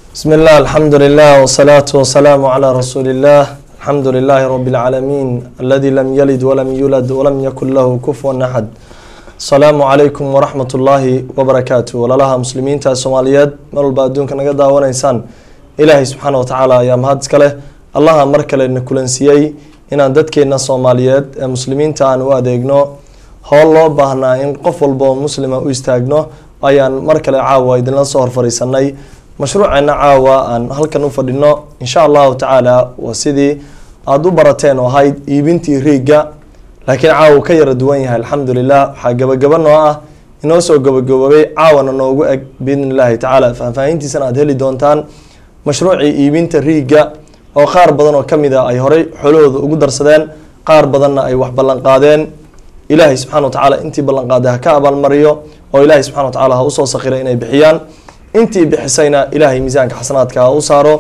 بسم الله الحمد لله والصلاة والسلام على رسول الله الحمد لله رب العالمين الذي لم يلد ولم يولد ولم يكن له كفوا أحد السلام عليكم ورحمة الله وبركاته ولالها مسلمين تا سوماليات مر walba adduunka naga daawanaysaan ilaahay subxaana watacaala ayaa mahad iska leh allaha mar kale na kulansiiyey inaan dadkeena soomaaliyeed ee muslimiinta aan u adeegno howl loo baahnaa in qof walba oo muslima u istaagno ayaan mar kale caawa idinla soo horfariisanay mashruuceena caawa aan halkan u fadhino insha allahu tacaala waa sidii aada u barateen oo ahayd iibintii riigga laakiin caawa ka yara duwan yahay alxamdulilah waxaa gabagaba noo ah inoo soo gabagaboobay caawana noogu eg biidn illahi tacaala faahfaahintiisana aada heli doontaan mashruucii iibinta riigga oo qaar badan oo kamid a ay horey xoolahooda ugu darsadeen qaar badanna ay wax ballanqaadeen ilaahay subxana wa tacaala intii ballanqaaday ha ka abaalmariyo oo ilaahay subxana wa tacaala ha usoo sakiray inay bixiyaan intii bixisayna ilaahay miisaanka xasanaadka ha u saaro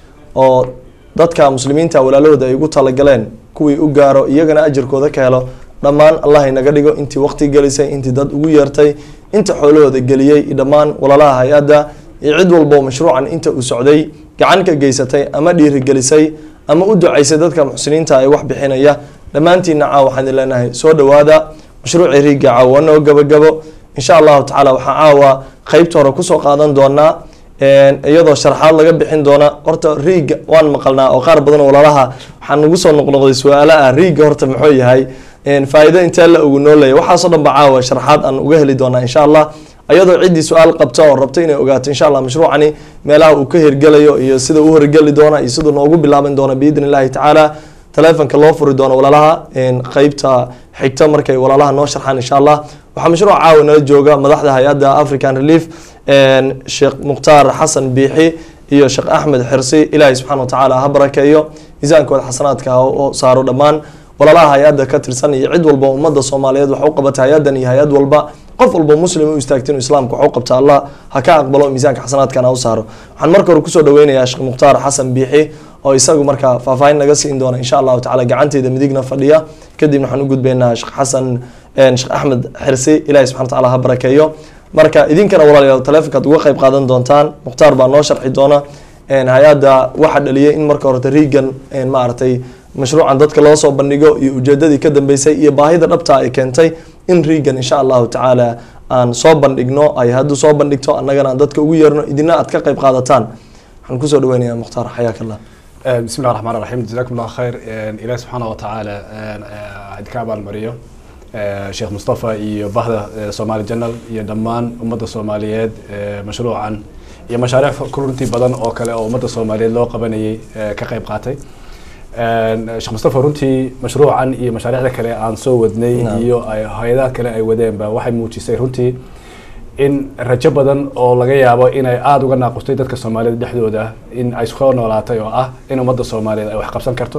oo dadka muslimiinta walaalahooda ay ugu talagaleen kuwii u gaaro iyagana ajirkooda ka helo dhammaan allah inaga dhigo intii waqti gelisay intii dad ugu yeertay inta xoolahooda geliyey dhammaan walaalaha hay-adda iyo cid walbo mashruucan inta uu socday gacan ka geysatay ama dhiirigelisay ama u ducaysay dadka muxsiniinta ay wax bixinaya dhammaantiina caawa waxaan idin leenahay soo dhawaada mashruucii riigga caawa noo gabagabo insha allahu tacaala waxaa caawa qeybta hore kusoo qaadan doonaa iyadoo sharxaad laga bixin doona horta riigga waan maqalnaa oo qaar badan walaalaha waxaa nagu soo noqnoqday su-aala ah riigga horta muxuu yahay faa-iido intee la ugu nooleeya waxaasoo dhan ba caawa sharxaad aan uga heli doonaa insha allah iyadoo ciddii su-aal qabta oo rabta inay ogaato insha allah mashruucani meelaha uu ka hirgelayo iyo sida uu hirgeli doona iyo siduu noogu bilaaban doona biidn illahi tacaala telefonka loo furi doono walaalaha qeybta xigta markay walaalaha noo sharxaan insha allah waxaa mashruuc caawa nala jooga madaxda hay-adda african relief sheekh mukhtaar xasan biixi iyo sheekh axmed xirsi ilaahay subxana watacaala ha barakeeyo miisaankooda xasanaadka ha saaro dhammaan walaalaha hay-adda ka tirsan iyo cid walba ummadda soomaaliyeed wax u qabata hay-addan iyo hay-ad walba qof walba muslim u istaagta inuu islaamka wax u qabta allah ha ka aqbalo miisaanka xasanaadkana ha u saaro waxaan marka hore kusoo dhaweynayaa sheekh mukhtaar xasan biixi oo isagu markaa faahfaahin naga siin doona insha allahu tacala gacanteeda midigna fadhiya kadibna waxaan u gudbeynaa sheekh xasan sheekh axmed xirsi ilahi subxana watacaala ha barakeeyo marka idinkana walaalayaal telefonkaad uga qeyb qaadan doontaan mukhtaar baa noo sharxi doona hay-adda waxa dhaliyay in marka horeta riigan maaragtay mashruucan dadka loo soo bandhigo iyo ujeedadii ka dambeysay iyo baahida dhabta ay keentay in riigan insha allahu tacaala aan soo bandhigno ay hadduu soo bandhigto annagana aan dadka ugu yeerno idina aad ka qeyb qaadataan waxaan kusoo dhaweynaya mukhtaar xayaak allah bismi llah raxmaan raxiim jazakum allah khayr ilahi subxaana wa tacaala idka abaalmariyo sheekh mustafa iyo bahda somali janal iyo dhammaan ummadda soomaaliyeed mashruucan iyo mashaariic runtii badan oo kale oo ummadda soomaaliyeed loo qabanayay ka qeyb qaatay sheekh mustafa runtii mashruucan iyo mashaariicda kale aan soo wadnay iyo hay-adaha kale ay wadeenba waxay muujisay runtii in rajo badan oo laga yaabo inay aada uga naaqustay dadka soomaaliyed dhexdooda in ay soo noolaatay oo ah in ummadda soomaaliyeed ay wax qabsan karto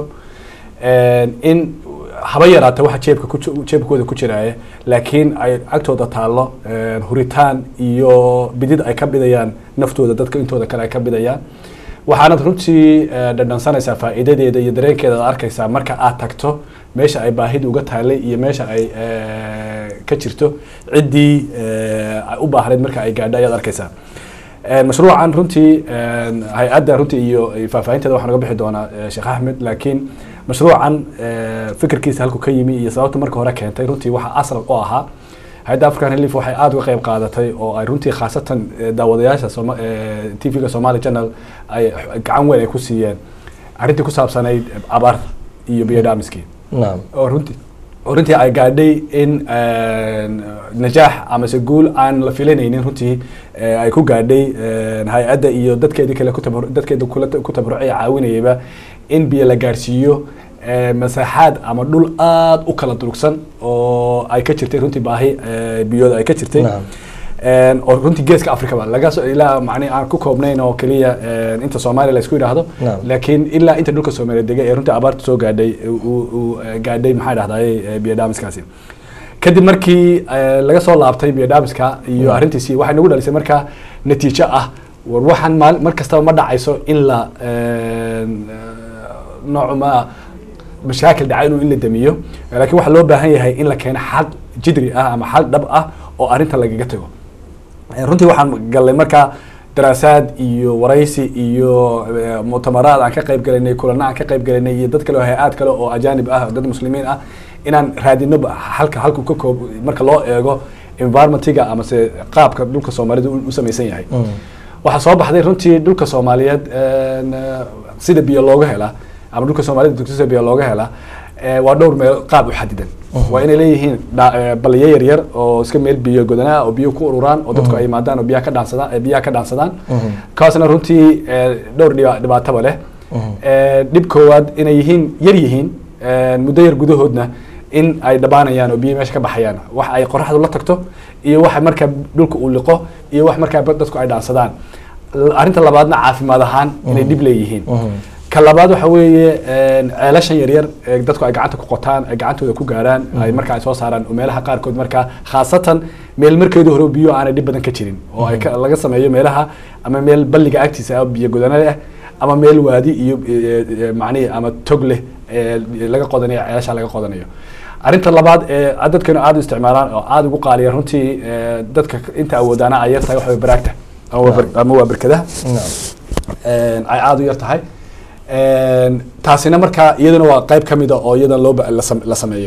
in haba yaraata waxa jeebka ku jeebkooda ku jiraaye laakiin ay agtooda taallo huritaan iyo bidid ay ka bidayaan naftooda dadka intooda kale ay ka bidayaan waxaanad runtii dhadhansanaysaa faa'iidadeeda iyo dareenkeeda ad arkaysaa marka aad tagto meesha ay baahida uga taalay iyo meesha ay ka jirto ciddii u baahnayd marka ay gaadho ayaad arkaysaa mashruucan runtii hay-adda runtii iyo faahfaahinteeda waxaa naga bixi doonaa sheekh axmed laakiin mashruucan fikirkiisa halku ka yimi iyo sababta marka hore keentay runtii waxaa asal u ahaa hay-adda african relief waxay aada uga qeyb qaadatay oo ay runtii khaasatan daawadayaasha t v-ga somali channel ay gacan weyn ay ku siiyeen arrintii ku saabsanayd abaar iyo biodamiskii oo runtii oo runtii ay gaadhay in najaax amase guul aan la filanaynin runtii ay ku gaadhay hay-adda iyo dadkeedii kale dadkeeda ku tabrucay caawinayayba in biyo la gaadhsiiyo masaaxaad ama dhul aada u kala durugsan oo ay ka jirtay runtii baahi biyooda ay ka jirtay oo runtii geeska africaba laga ilaa mani aan ku koobnayn oo keliya inta soomaaliya la isku yidhaahdo laakiin ilaa inta dhulka soomaaliya degay ee runtii abaarta soo gaadhay uu gaadhay maxaa dhahdaye biyodamiskaasi kadib markii laga soo laabtay biyodamiska iyo arrintiisii waxay nagu dhalisay markaa natiijo ah war waxaan maal mar kastaba ma dhacayso in la noocuma mashaakil dhaca inuu in la damiyo laakiin waxaa loo baahan yahay in la keeno xal jidri ah ama xal dhab ah oo arrinta lagaga tago runtii waxaan gallay markaa daraasaad iyo waraysi iyo eh, mu'tamaraad aan ka qayb galanay kulana aan ka qayb galanay iyo dad kale oo hay-aad kale oo ajaanib ah dad muslimiin ah inaan raadino ba- halka halku ka koob marka loo eego environmentiga amase qaabka dhulka soomaalida u u samaysan yahay waxaa soo baxday runtii dhulka soomaaliyeed een, eh, sida biyo looga helaa ama dhulka soomaalida dugsida biyo looga helaa eh, waa dhowr meel qaab u xadidan waa inay leeyihiin dha- eh, baliyo yaryar oo iska meel biyo godanaa oo biyo ku ururaan oo dadku ay imaadaan oo biyaha ka dhaansadaan eh, biyaha ka dhaansadaan kaasna runtii eh, dhowr dhiba- dhibaataba leh Eh, dhib koowaad inay yihiin yar yihiin eh, muddo yar gudahoodna in ay dhabaanayaan oo biyo meesha ka baxayaan wax ay qoraxdu la tagto iyo wax markaa dhulka uu liqo iyo wax markaa dadku ay dhaansadaan L- arrinta labaadna caafimaad ahaan inay dhib leeyihiin ka labaad waxa weeye een, ceelashan yaryar ee dadku ay gacanta ku qotaan ay gacantooda ku gaarhaan ay markaa ay soo saaraan oo meelaha qaarkood markaa khaasatan meel markeedu hore biyo aanay dhib badan ka jirin oo ay ka- laga sameeyo meelaha ama meel balliga agtiisa ah biyo godana leh ama meel waadi iyo e, e, macnihi ama tog leh ee laga qodanayo ceelasha laga qodanayo arrinta labaad ee dadkanu aada u isticmaalaan oo aada ugu qaaliya runtii ee, dadka inta awoodaana ay yar tahay waxa way baraagta ama waa bar- ama waa berkadaha een, ay aada u yar tahay Een, taasina markaa iyaduna waa qayb ka mida oo iyadana loo ba- la sam- la sameeyo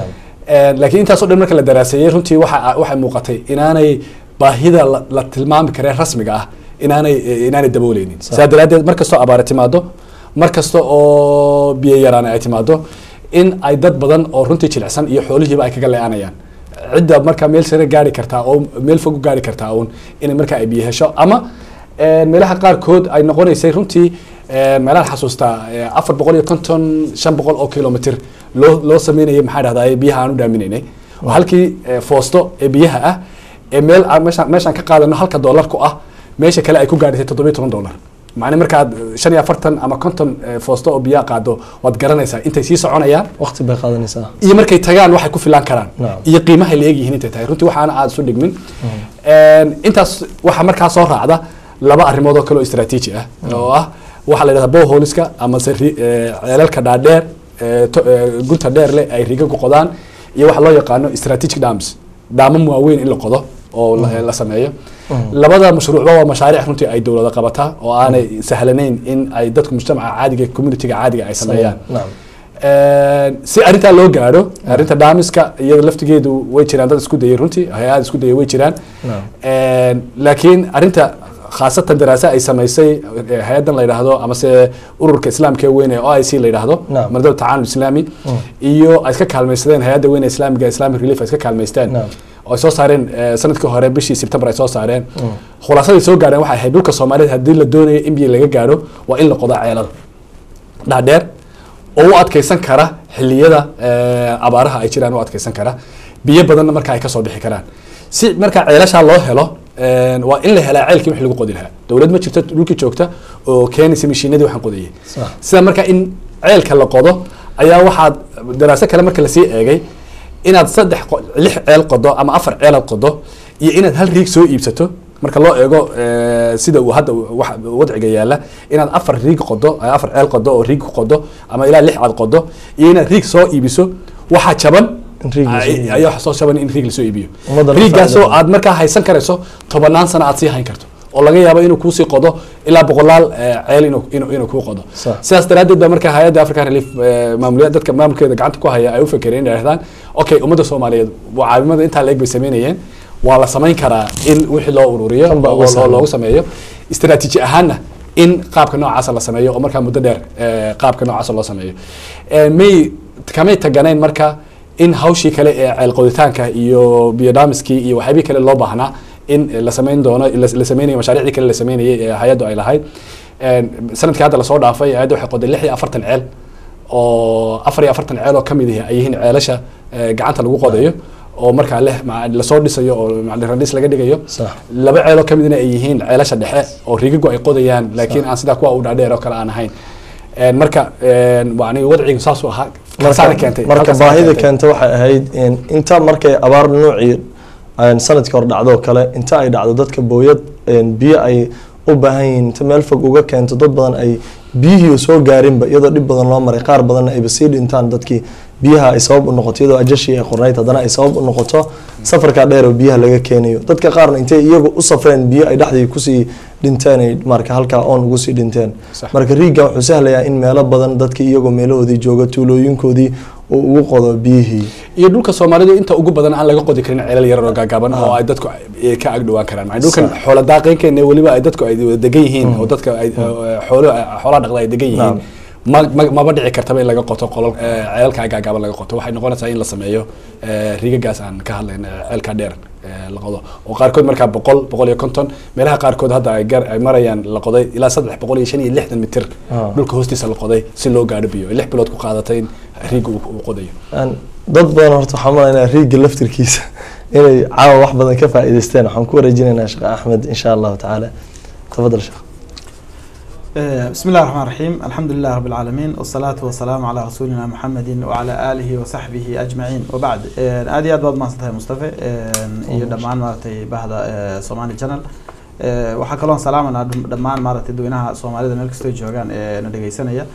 Een, laakiin intaasoo dhan marka la daraaseeyey runtii waxa waxay muuqatay inaanay baahida la, la tilmaami karee rasmiga ah inaanay inaanay dabooleynin sidaa daraaddeed mar kastoo abaare timaado mar kasta oo biyo yaraana ay timaado in ay dad badan oo runtii jilicsan iyo xoolihiiba ay kaga le-aanayaan cidda markaa meel sare gaari kartaa oo meel fog u gaari kartaa uun inay markaa ay biyo hesho ama een, meelaha qaarkood ay noqonaysay runtii een, meelaha xasuustaa ee, afar boqol iyo konton shan boqol oo kilomitr loo loo sameynayay maxaa dhahdaa biyaha aan u dhaaminaynay oo halkii ee, foosto ee biyaha ah ee meel aan meeshaan meeshaan ka qaadano halka doolar ku ah meesha kale ay ku gaadhisay toddobiyo toban doolar macni markaad shan iyo afartan ama konton ee, foosto oo biyaha qaado waad garanaysaa intay sii soconayaan waqti bay qaadanaysaa iyo markay tagaan waxay ku filan karaan Naam. iyo qiimahay la egyihiin intay tahay runtii waxaana aada isu dhigmin Een, intaas waxaa markaa soo raacda laba arrimood oo kale oo istaraatiiji ah oo ah waxaa la yidhahdaa boholiska ama se ri- ee, ceelalka dhaadheer ee, to- ee, gunta dheer leh ay riga ku qodaan iyo waxa loo yaqaano strategic dams daamam waaweyn in la qodo oo la- la sameeyo labada mashruucba waa mashaariic runtii ay dowlada qabataa oo aanay sahlanayn in ay dadku mujtamaca caadiga communityga caadiga ay sameeyaan Naam. Een, si arrintaa loo gaadho arrinta daamiska iyada laftigeedu way jiraan dad isku dayay runtii hay-ad isku dayay way jiraan Naam. Een, laakiin arrinta khaasatan daraasa ay samaysay eh, hay-addan la yidhaahdo amase ururka islaamka ee weyn ee o i c la yidhaahdo Naam. mardada tacaanul islaami iyo ay iska kaalmaysadeen hay-adda weyn ee islaamiga islamic relief ay iska kaalmaysteen Naam. oo ay soo saareen eh, sanadkii hore bishii sebtembar ay soo saareen khulaasadii soo gaareen waxay ahayd dhulka soomaaliyeed haddii la doonayo in biyo laga gaadho waa in la qodo ceelada dhaadheer oo u adkeysan kara xilliyada eh, abaaraha ay jiraan u adkeysan kara biyo badanna marka ay kasoo bixi karaan si marka ceelashaa loo helo een, waa in la helaa ceelkii wix lagu qodi lahaa dowlad ma jirto dhulkii joogta oo keenaysa mashiinadii waxaan qodayay Sax. sida marka in ceelka la qodo ayaa waxaad daraaso kale marka lasii eegay inaad saddex qo- lix ceel qodo ama afar ceel aad qodo iyo inaad hal riig soo iibsato marka loo eego eh, sida uu hadda wax- wadciga yaala inaad afar riig qodo eh, afar ceel qodo oo riig ku qodo ama ilaa lix aad qodo iyo inaad riig soo iibiso waxaa jaban In riig la soo ay- iibiyo. ayaa waxa soo jaban in riig lasoo iibiyo Ummadda la riigaasoo faa'iido. aad markaa haysan karayso tobanaan sano aad sii hayn karto oo laga yaabo inuu kuusii qodo ilaa boqolaal eh, ceel inuu inuu inuu kuu qodo Sax. sidaas daraaddeed ba marka hay-adda african relief eh, maamuliya dadka maamulkeeda gacanta ku haya ay u fakereen inay dhahdaan okay ummadda soomaaliyeed waa caawimada intaa leeg bay sameynayeen waa la samayn karaa in wixii loo ururiyo Kan baa uga oo- oo sahlan. loogu sameeyo istaraatiiji ahaanna in qaabka noocaasa la sameeyo oo markaa muddo dheer eh, qaabka noocaasa loo sameeyo Eh, may kamay taganayn marka in hawshii kale ee ceel qoditaanka iyo biyodaamiskii iyo waxyaabihii kale loo baahnaa in la samayn doono la la sameynayo mashaariicdii kale la sameynayay ee hay-addu ay lahayd Een, sanadkii hadda lasoo dhaafay hay-adda waxay qoday lix iyo afartan ceel oo afar iyo afartan ceel oo ka mid ah ay yihiin ceelasha eh, gacanta lagu qodayo oo markaa leh ma- lasoo dhisayo oo ma- randhis laga dhigayo Sax. laba ceeloo ka midna ay yihiin ceelasha dhexe oo rigagu ay qodayaan laakiin aan sidaa kuwa u dhaadheer oo kale aan ahayn Een, marka een, yani wadcigu saasuu ahaa kaasaana keentay marka halkaasaana baahida keentay. keenta waxay ahayd in inta markay abaar nuucii aan sanadkii hore dhacdo kale inta ay dhacdo dadka booyad een, biyo ay u baahan yihiin inta meel fog uga keento dad badan ay biyihii soo gaarinba iyadoo dhib badan loo maray qaar badanna ayba sii dhintaan dadkii biyaha ay sabab u noqoto iyadoo ajashii ay qornayd haddana ay sabab u noqoto safarkaa dheer oo biyaha laga keenayo dadka qaarna intay iyagu u safreen biyo ay dhexdii kusii dhinteen ay marka halkaa oon ugu sii dhinteen Sax. marka riiga wuxuu sahlayaa in meelo badan dadka iyagoo meelahoodii jooga tuulooyinkoodii uu ugu qodo biyihii iyo dhulka soomaalidu inta ugu badan aan laga qodi karin ceelal yarar oo gaagaaban oo ay dadku ay ka agdhawaan karaan macnaa dhulkan Sax. xoola daaqeynkeena weliba ay dadku ay wada degan yihiin oo dadka ay xoolo xoolaha dhaqda ay degan yihiin Naam. ma ma- maba dhici kartaba in laga qoto qolol eh, ceelka gaagaaban laga qoto waxay noqonaysaa in la sameeyo eh, rigagaas aan ka hadlayn eh, ceelka dheer eh, la qodo oo qaarkood markaa boqol boqol iyo konton meelaha qaarkood hadda ay gar ay marayaan la qoday ilaa saddex boqol iyo shan iyo lixdan mitir Ah. dhulka hoostiisa la qoday si loo gaadho biyo lix bilood ku qaadatay in riiga uu uu qodayo Aan- dad badan horta waxaa malaynaa riiga laftirkiisa inay caawa wax badan ka faa'iidaysteen waxaan ku wareejinaynaa sheekh axmed insha allahu tacaala tafadal sheekh آه، بسم الله الرحمن الرحيم الحمد لله رب العالمين والصلاة والسلام على رسولنا محمد وعلى آله وصحبه أجمعين وبعد آه، aad iyo aad baad mahadsantahay mustafe آه، iyo dhammaan maaragtay bahda آه، somali channel آه، waxaa kaloon salaamanaa dham- dhammaan maaragtay dadweynaha soomaalida meel kastoo joogaan ee na dhegeysanaya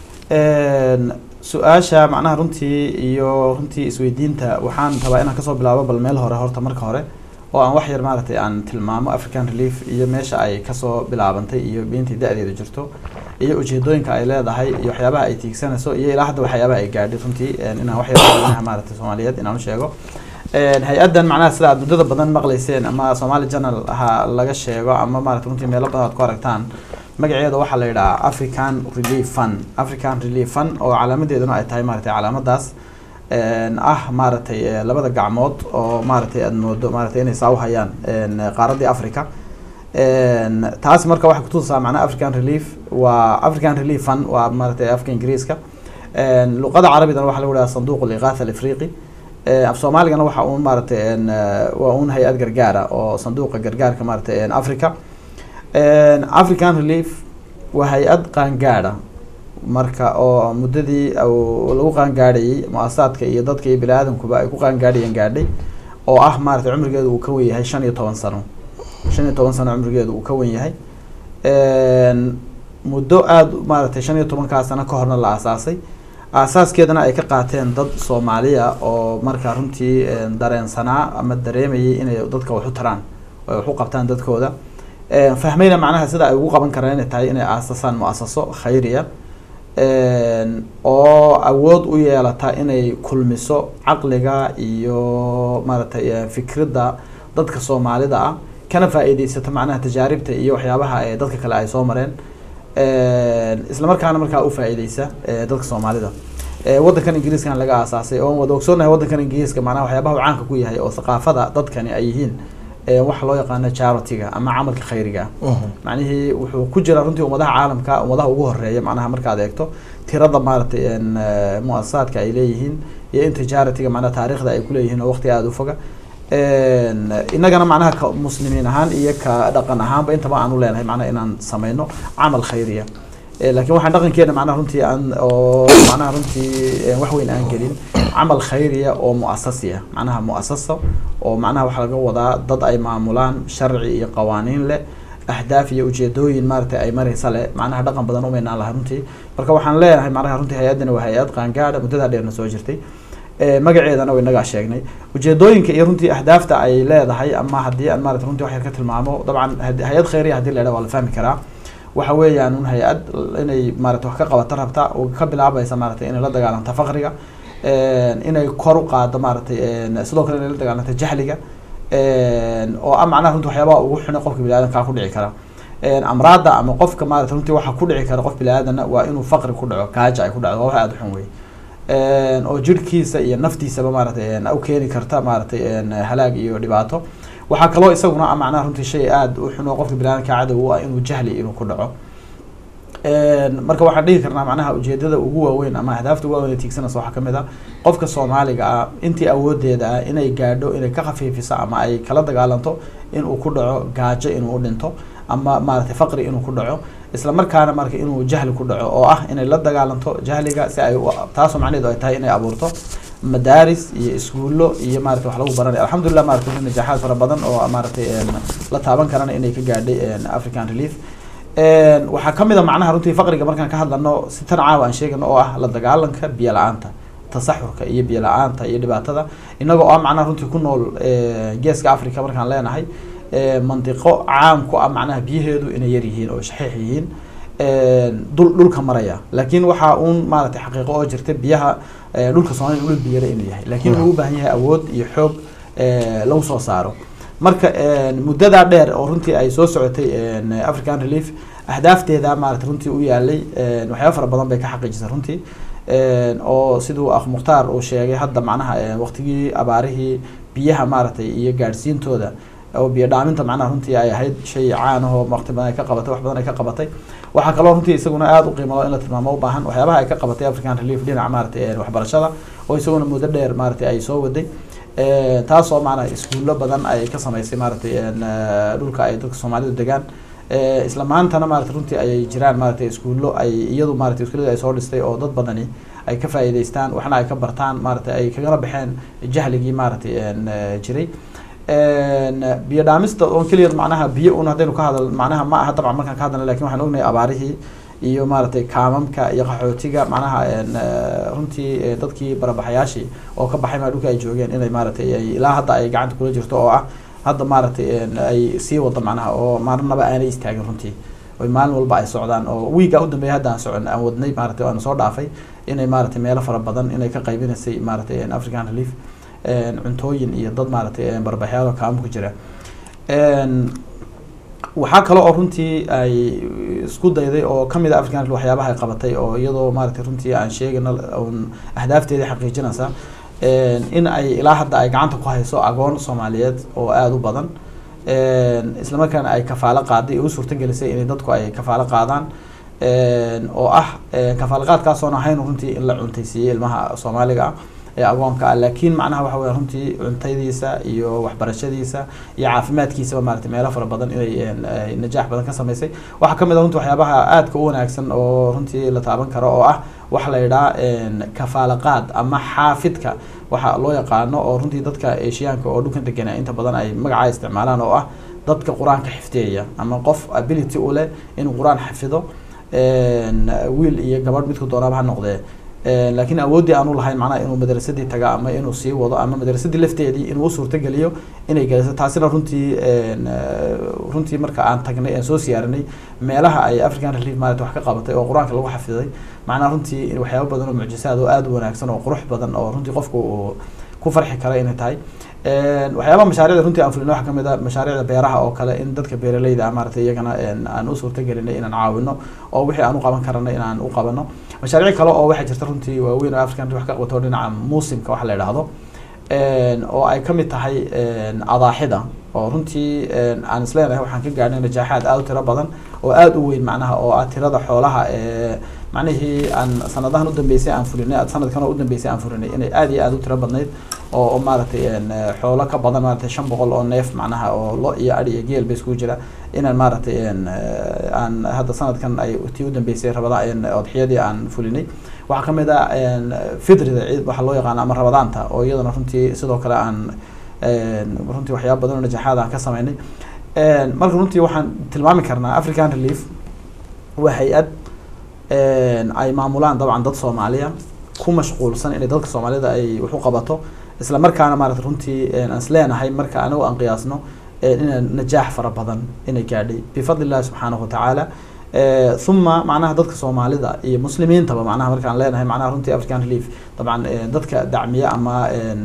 Een, su-aasha macnaha runtii iyo runtii isweydiinta waxaan rabaa inaan kasoo bilaabo bal meel hore horta marka hore oo aan wax yar maaragtay aan tilmaamo african relief iyo meesha ay kasoo bilaabantay iyo intii da-deeda jirto iyo ujeedooyinka ay leedahay iyo waxyaabaha ay tiigsanayso iyo ilaa hadda waxyaabaha ay gaadhay runtii een, inaan wax yar dadweynaha maaragtay soomaaliyeed inaan u sheego Een, hay-addan macnaha sida aad muddada badan maqlayseen ama somali channel ha laga sheego ama maaragtay runtii meelo badan aad ku aragtaan magaceeda waxaa la yidhahaa african relief fund african relief fund oo calaamadeeduna ay tahay maaragtay calaamadaas een, ah maaragtay eh, labada gacmood oo maaragtay aad moodo maaragtay inay saa u hayaan een, qaaradii africa Een, taas marka waxay kutusaa macnaha african relief waa african relief fund waa maaragtay afka ingiriiska Een, luqada carabidana waxaa lagu dhahaa sanduuq liqaatha alafriqi Ee, af soomaaligana waxa uun maaragtay een, eh, waa uun hay-ad gargaara oo sanduuqa gargaarka maaragtay een, africa Een, african relief waa hay-ad qaangaadha marka oo muddadii uu lagu qaangaadhayay mu-asasaadka iyo dadka iyo bini aadamkuba ay ku qaangaadhayeen gaadhay oo ah maaragtay cumrigeedu uu ka wen yahay shan iyo toban sano shan iyo toban sano cumrigeedu uu ka wen yahay Een, muddo aada maaragtay shan iyo tobankaa sano ka horna la aasaasay aasaaskeedana ay ka qaateen dad soomaaliya oo markaa runtii een, dareensanaa ama dareemayay inay dadka wax u taraan oo ay wax u qabtaan dadkooda Een, fahmayna macnaha sida ay ugu qaban karaan inay tahay inay aasasaan mu-asaso khayriya Een, oo awood u yeelata inay kulmiso caqliga iyo maaragtay eh, fikradda dadka soomaalida ah kana faa'iideysato macnaha tajaaribta iyo waxyaabaha ee dadka kale ay soo mareen Een, isla markaana markaa u faa'iideysa eh, dadka soomaalida Eh, waddankan ingiriiskan laga aasaasay oo wada ogsoonahay waddankan ingiriiska macnaha waxyaabaha uu caanka ku yahay oo thaqaafada dadkani ay yihiin eh, waxa loo yaqaano charity-ga ama camalka khayriga ah macnihii wuxuu ku jira runtii ummadaha caalamka ummadaha ugu horeeya macnaha markaad eegto tirada maaragtay een, eh, mu-asasaadka ay leeyihiin iyo inta charity-ga macnaha taariikhda ay kuleeyihiin oo waqti aada u foga Een, innagana macnaha ka muslimiin ahaan iyo ka dhaqan ahaanba intaba aan u leenahay macnaha inaan sameyno camal khayriya Eh, laakiin waxaan dhaqankeena macnaha runtii aan oo macnaha runtii eh, wax weyn aan gelin camal khayriya oo muasasi ah macnaha muasasa oo macnaha waxaa laga wadaa dad ay maamulaan sharci iyo qawaaniin leh ahdaaf iyo ujeedooyin maaragtay ay maraysa leh macnaha dhaqan badan umaynaan laha runtii marka waxaan leenahay macnaha runtii hay-addani waa hay-ad qaangaadha muddadaa dheerna soo jirtay Eh, magaceedana way inagaa sheegnay ujeedooyinka iyo runtii ahdaafta ay leedahay ama haddii aan maarata runtii wax yar ka tilmaamo dabcan had- hay-ad khayriya haddii la idhaha waa la fahmi karaa waxa weeyaan un hay-ad inay maarata wax ka qabata rabta oo ka bilaabaysa maaragtay inay la dagaalanta faqriga Een, inay kor u qaado maaragtay een, sidoo kale inay la dagaalanta jahliga Een, oo ah macnaha runtii waxyaabaha ugu xune qofka bini aadamkaa ku dhici kara Een, amraadda ama qofka maarata runtii waxa ku dhici kara qof bini aadana waa inuu faqri ku dhaco gaaja ay ku dhacdo waa wax aada u xun wey Een, oo jirhkiisa iyo naftiisaba maaragtay een, u keeni karta maaragtay een, halaag iyo dhibaato waxaa kaloo isaguna ah macnaha runtii shay aada u xun oo qofka bini aadamka cadow u ah inuu jahli inuu ku dhaco Een, marka waxaan dhihi karnaa macnaha ujeedada ugu waaweyn ama ahdaafta ugu waaweyn ee tiigsanaysa waxaa kamid ah qofka soomaaliga ah intii awoodeeda ah inay gaadho inay ka khafiifiso ama ay kala dagaalanto inuu ku dhaco gaajo inuu u dhinto ama maaragtay faqri inuu ku dhaco isla markaana marka inuu jahli ku dhaco oo ah inay la dagaalanto jahliga si ay u- taasoo macnaheedu ay tahay inay abuurto madaaris iyo iskuullo iyo maaragtay wax lagu baranay alxamdulilah maaragtay runtii najaaxaad fara badan oo maaragtay een, la taaban karana inay ka gaadhay een, african relief Een, waxaa kamid a macnaha runtii faqriga markaan ka hadlano si tan caawa aan sheegano oo ah la dagaalanka biyo la-aanta tasaxurka iyo biyo la-aanta iyo dhibaatada inagoo ah macnaha runtii ku nool eh, geeska africa markaan leenahay mandiqo caam ku ah macnaha biyaheedu inay yar yihiin oo shaxiix yihiin dul dhulka maraya laakiin waxaa uun maaragtay xaqiiqo oo jirta biyaha dhulka soomaliya dhul biyara inuu yahay laakiin wuxuu u baahan yahay awood iyo xoog lagu soo saaro marka muddadaa dheer oo runtii ay soo socotay african relief ahdaafteeda maarata runtii u yaalay waxyaaba fara badan bay ka xaqiijisay runtii oo siduu akh mukhtaar uu sheegay hadda macnaha waqtigii abaarihii biyaha maaragtay iyo gaadhsiintooda oo biyo dhaaminta macnaha runtii ay ahayd shay caan ahoo waqti badan ay ka qabatay wax badan ay ka qabatay waxaa kaloo runtii isaguna aada u qiimalo in la tilmaamo u baahan waxyaabaha ay ka qabatay african relief dhinaca maaragtay waxbarashada oo isaguna muddo dheer maaragtay ay soo waday taasoo macnaha iskuullo badan ay ka samaysay maaragtay dhulka ay dadka soomaalidu degaan isla maantana maarata runtii ayay jiraan maaragtay iskuullo ay iyadu maratay iskuullada ay soo dhistay oo dad badani ay ka faa'iidaystaan waxna ay ka bartaan maaragtay ay kagala baxeen jahligii maaragtay jiray biyo dhaamista oon keliya macnaha biyo un haddaynu ka hadal macnaha ma aha dabcan markaan ka hadalna lakin waxaan ognahay abaarihii iyo maaragtay kaamamka iyo qaxootiga macnaha runtii dadkii barabaxayaashii oo ka baxay maa dhulka ay joogeen inay maaragtay ay ilaa hadda ay gacanta kula jirto oo ah hadda maaragtay ay sii wado macnaha oo marnaba aanay istaagin runtii oy maalin walba ay socdaan oo wiiga u dambeeya hadda aan socon aan wadnay maaragtay aan soo dhaafay inay maaragtay meelo fara badan inay ka qaybinaysay maaragtay african relief cuntooyin iyo dad maaragtay barbaxyaal oo kaamo ku jira waxaa kale oo runtii ay isku dayday oo kamid a african relief waxyaabaha ay qabatay oo iyadoo maaragtay runtii aan sheegayna un ahdaafteedii xaqiijinaysa in ay ilaa hadda ay gacanta ku hayso agoon soomaaliyeed oo aada u badan islamarkaana ay kafaalo qaaday u suurtagelisay inay dadku ay kafaalo qaadaan oo ah kafaalo qaadkaasoon ahayn runtii in la cuntaysiiyey ilmaha soomaaliga ah ee agoonka ah laakiin macnaha waxa weya runtii cuntadiisa iyo waxbarashadiisa iyo caafimaadkiisaba maaragtay meelo fara badan inay najaax badan ka samaysay waxaa kamid a runtii waxyaabaha aadka u wanaagsan oo runtii la taaban karo oo ah waxa la yidhaha kafaalo qaad ama xaafidka waxa loo yaqaano oo runtii dadka eshiyaanka oo dhulkan degana inta badan ay magacaa isticmaalaan oo ah dadka qur-aanka xifdiyaya ama qof ability u leh inuu qur-aan xafido wiil iyo gabadh midku doonaaba ha noqdee laakiin awooddii aanu lahayn macnaha inuu madrasadii taga ama inuu sii wado ama madrasadii lafteedii inuu u suurtageliyo inay geliso taasina runtii runtii marka aan tagnay aan soo siyaarinay meelaha ay african relief maarata wax ka qabatay oo qur-aanka lagu xafiday macnaha runtii waxyaaba badan oo mucjisaad oo aada u wanaagsan oo qurux badan oo runtii qofku uu ku farxi kara inay tahay waxyaabaha mashaariicda runtii aan fulino waxaa kamid a mashaariicda beeraha oo kale in dadka beeraleyda ah maaragtay iyagana aan u suurtagelinay inaan caawino oo wixii aan u qaban karana inaan u qabano mashaariic kale oo waxaa jirta runtii waaweyn oo african wax ka qabato dhinaca muusimka waxa la yidhaahdo oo ay kamid tahay adaaxida oo runtii aan isleenahay waxaan ka gaadhnay najaaxaad aada u tiro badan oo aada u weyn macnaha oo ah tirada xoolaha macnihii aan sanadahan udambeysay aan fulinay sanadkan oo udambeysay aan fulinay inay aada iyo aada u tiro badnayd oo maaragtay xoolo ka badan maaragtay shan boqol oo neef macnaha oo lo iyo adhi iyo geel ba iskugu jira inaan maaragtay aan hadda sanadkan ay tii udambeysay rabada odxiyadii aan fulinay waxaa kamid a fitrida ciid waxaa loo yaqaana ama rabadaanta oo iyadana runtii sidoo kale aan runtii waxyaaba badan oo najaxaad aan ka sameynay marka runtii waxaan tilmaami karnaa african relief waa hay-ad ay maamulaan dabcan dad soomaaliya ku mashquulsan inay dadka soomaalida ay wax u qabato isla markaana maarata runtii aan is leenahay marka anigu aan qiyaasno ina najaax fara badan inay gaadhay bifadli illahi subxaanahu watacaala uma macnaha dadka soomaalida iyo muslimiintaba macnaha markaan leenahay macnaha runtii african relief dabcan dadka dacmiya ama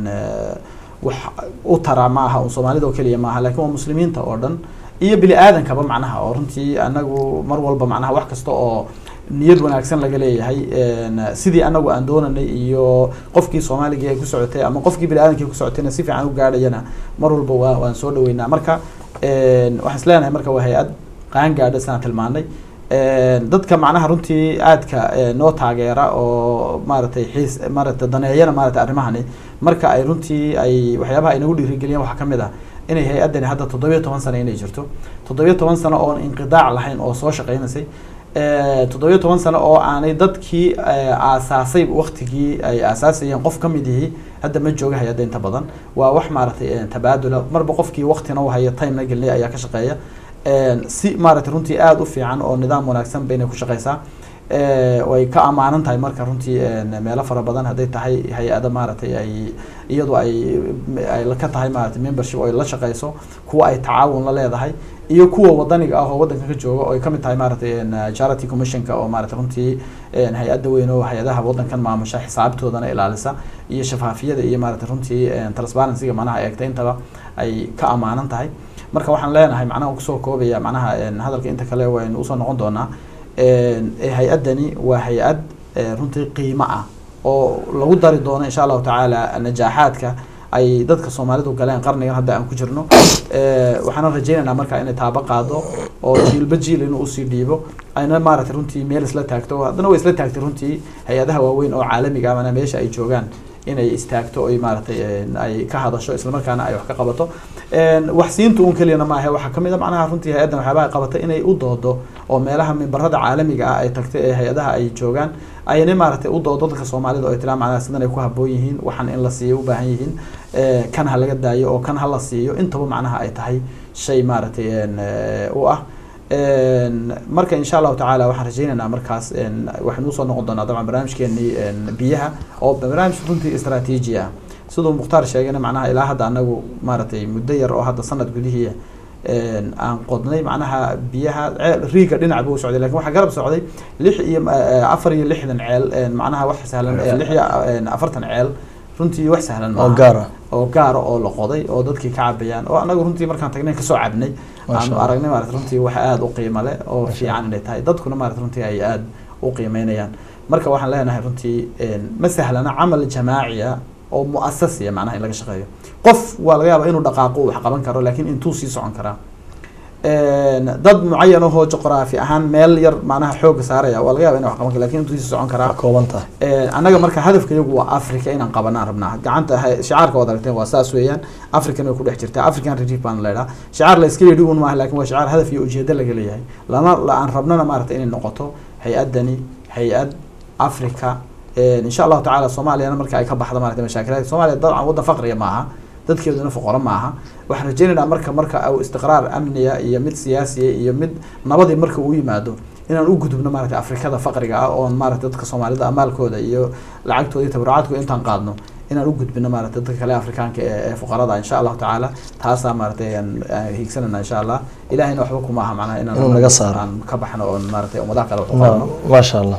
wax u tara ma aha un soomaalida oo keliya maaha lakin waa muslimiinta oo dhan iyo bini aadankaba macnaha oo runtii anagu mar walba macnaha wax kasta oo niyad wanaagsan laga leeyahay sidii anagu aan doonanay iyo qofkii soomaaliga ay ku socotay ama qofkii bini aadamkii ku socotayna si fiican u gaadhayana mar walba waa waan soo dhaweynaa marka waxaan is leenahay marka waa hay-ad qaan gaadha sidaan tilmaanay dadka macnaha runtii aadka noo taageera oo maaragtay xiis maaragtay daneeyana maaragtay arrimahani marka ay runtii ay waxyaabaha ay nagu dhiirigeliyaan waxaa kamid ah inay hay-addani hadda toddobiyo toban sano inay jirto toddobiyo toban sano oon inqidaac lahayn oo soo shaqeynaysay toddobiyo toban sano oo aanay dadkii aasaasay waktigii ay aasaasayeen qof kamid yihi hadda ma jooga hay-adda inta badan waa wax maaragtay tabaadula marba qofkii waktina u haya timena gelinay ayaa ka shaqeeya si maaragtay runtii aada u fiican oo nidaam wanaagsan baynay ku shaqeysaa way ka amaanan tahay marka runtii meelo fara badan hadday tahay hay-ada maaragtay ay iyadu ay ay ka tahay maaragtay membership oo ay la shaqeyso kuwa ay tacaawun la leedahay iyo kuwa wadaniga ah oo waddanka ka jooga oo ay kamid tahay maaragtay charity commissionka oo maaragtay runtii hay-adda weyn oo hay-adaha waddankan maamusha xisaabtoodana ilaalisa iyo shafaafiyada iyo maaragtay runtii transparencyga macnaha eegta intaba ay ka amaanan tahay marka waxaan leenahay macnaha kusoo koobaya macnaha hadalka inta kale waynu usoo noqon doonaa hay-addani waa hay-ad runtii qiimo ah oo lagu dari doono insha allahu tacaala najaaxaadka ay dadka soomaalidu galeen qarnigan hadda aan ku jirno waxaana rajeynaynaa marka inay taabo qaado oo jiilba jiil inuu usii dhiibo ayna maaragtay runtii meel isla taagto haddana way isla taagtay runtii hay-adaha waaweyn oo caalamiga ah mana meesha ay joogaan inay istaagto oy maaragtay ay ka hadasho islamarkaana ay wax ka qabato wax siinta un keliyana maahe waxaa kamid a macnaha runtii hay-addan waxyaabaha ay qabatay inay u doodo oo meelaha mimbarada caalamiga ah ay tagtay ee hay-adaha ay joogaan ayna maaragtay u doodo dadka soomaalida oo ay tiraa macnaha sidan ay ku haboon yihiin waxaan in la siiyo u baahan yihiin kan ha laga daayo oo kan ha la siiyo intaba macnaha ay tahay shay maaragtay u ah marka insha allahu tacaala waxaan rajeynaynaa markaas waxaynu usoo noqon doonaa dabcan barnaamijkeenii biyaha oo barnaamij runtii istraatiiji ah siduu mukhtaar sheegayna macnaha ilaa hadda anagu maaragtay muddo yar oo hadda sanad gudihii aan qodnay macnaha biyaha riiga dhinac buu socday lakin waxaa garab socday lix iyo afar iyo lixdan ceel macnaha wax sahlan lix iyo afartan ceel runtii wax sahlan oo gaara oo gaara oo la qoday oo dadkii ka cabayaan oo anagu runtii markaan tagnay kasoo cabnay aanu aragnay maarata runtii wax aada u qiimo leh oo fiican inay tahay dadkuna maarata runtii ay aada u qiimeynayaan marka waxaan leenahay runtii ma sahlana camal jamaaciya oo muasasiya macnaha in laga shaqeeyo qof waa laga yaaba inuu dhaqaaqo wax qaban karo lakin intuu sii socon karaa dad mucayan ahoo juqraafi ahaan meel yar macnaha xooga saaraya waa laga yaba ina wax qaban karo lakin intuu sii socon karaa kooban tahay annaga marka hadafka iyagu waa africa inaan qabanaan rabnaa gacanta shicaarka waad aragteen waa saas weeyaan african way ku dhex jirtaa african relief baan leedhaa shicaar la iska yidhi un maaha lakin waa shicaar hadaf iyo ujeedo laga leeyahay lana aan rabnana maaragtay inay noqoto hay-addani hay-ad africa insha allahu tacala soomaaliyana marka ay ka baxda maarata mashaakilaadka soomaliya dabcan waddan faqriga maaha dadkeeduna foqoro maaha waxaan rajeynaynaa marka marka u istiqraar amniya iyo mid siyaasiya iyo mid nabadii marka uu yimaado inaan u gudubno maarata afrikada faqriga ah oon maarata dadka soomaalida amaalkooda iyo lacagtooda iyo tabarucaadkooda intaan qaadno inaan u gudbino maarata dadka kale afrikaanka ee fuqarada insha allahu tacaala taasaa maaragtay aan hiigsanayna insha allah ilahayna waxba kuma aha macnaha Inuu naga saaro. inaan ka baxno oon maaragtay ummadaha kale wax u qabno ما شاء الله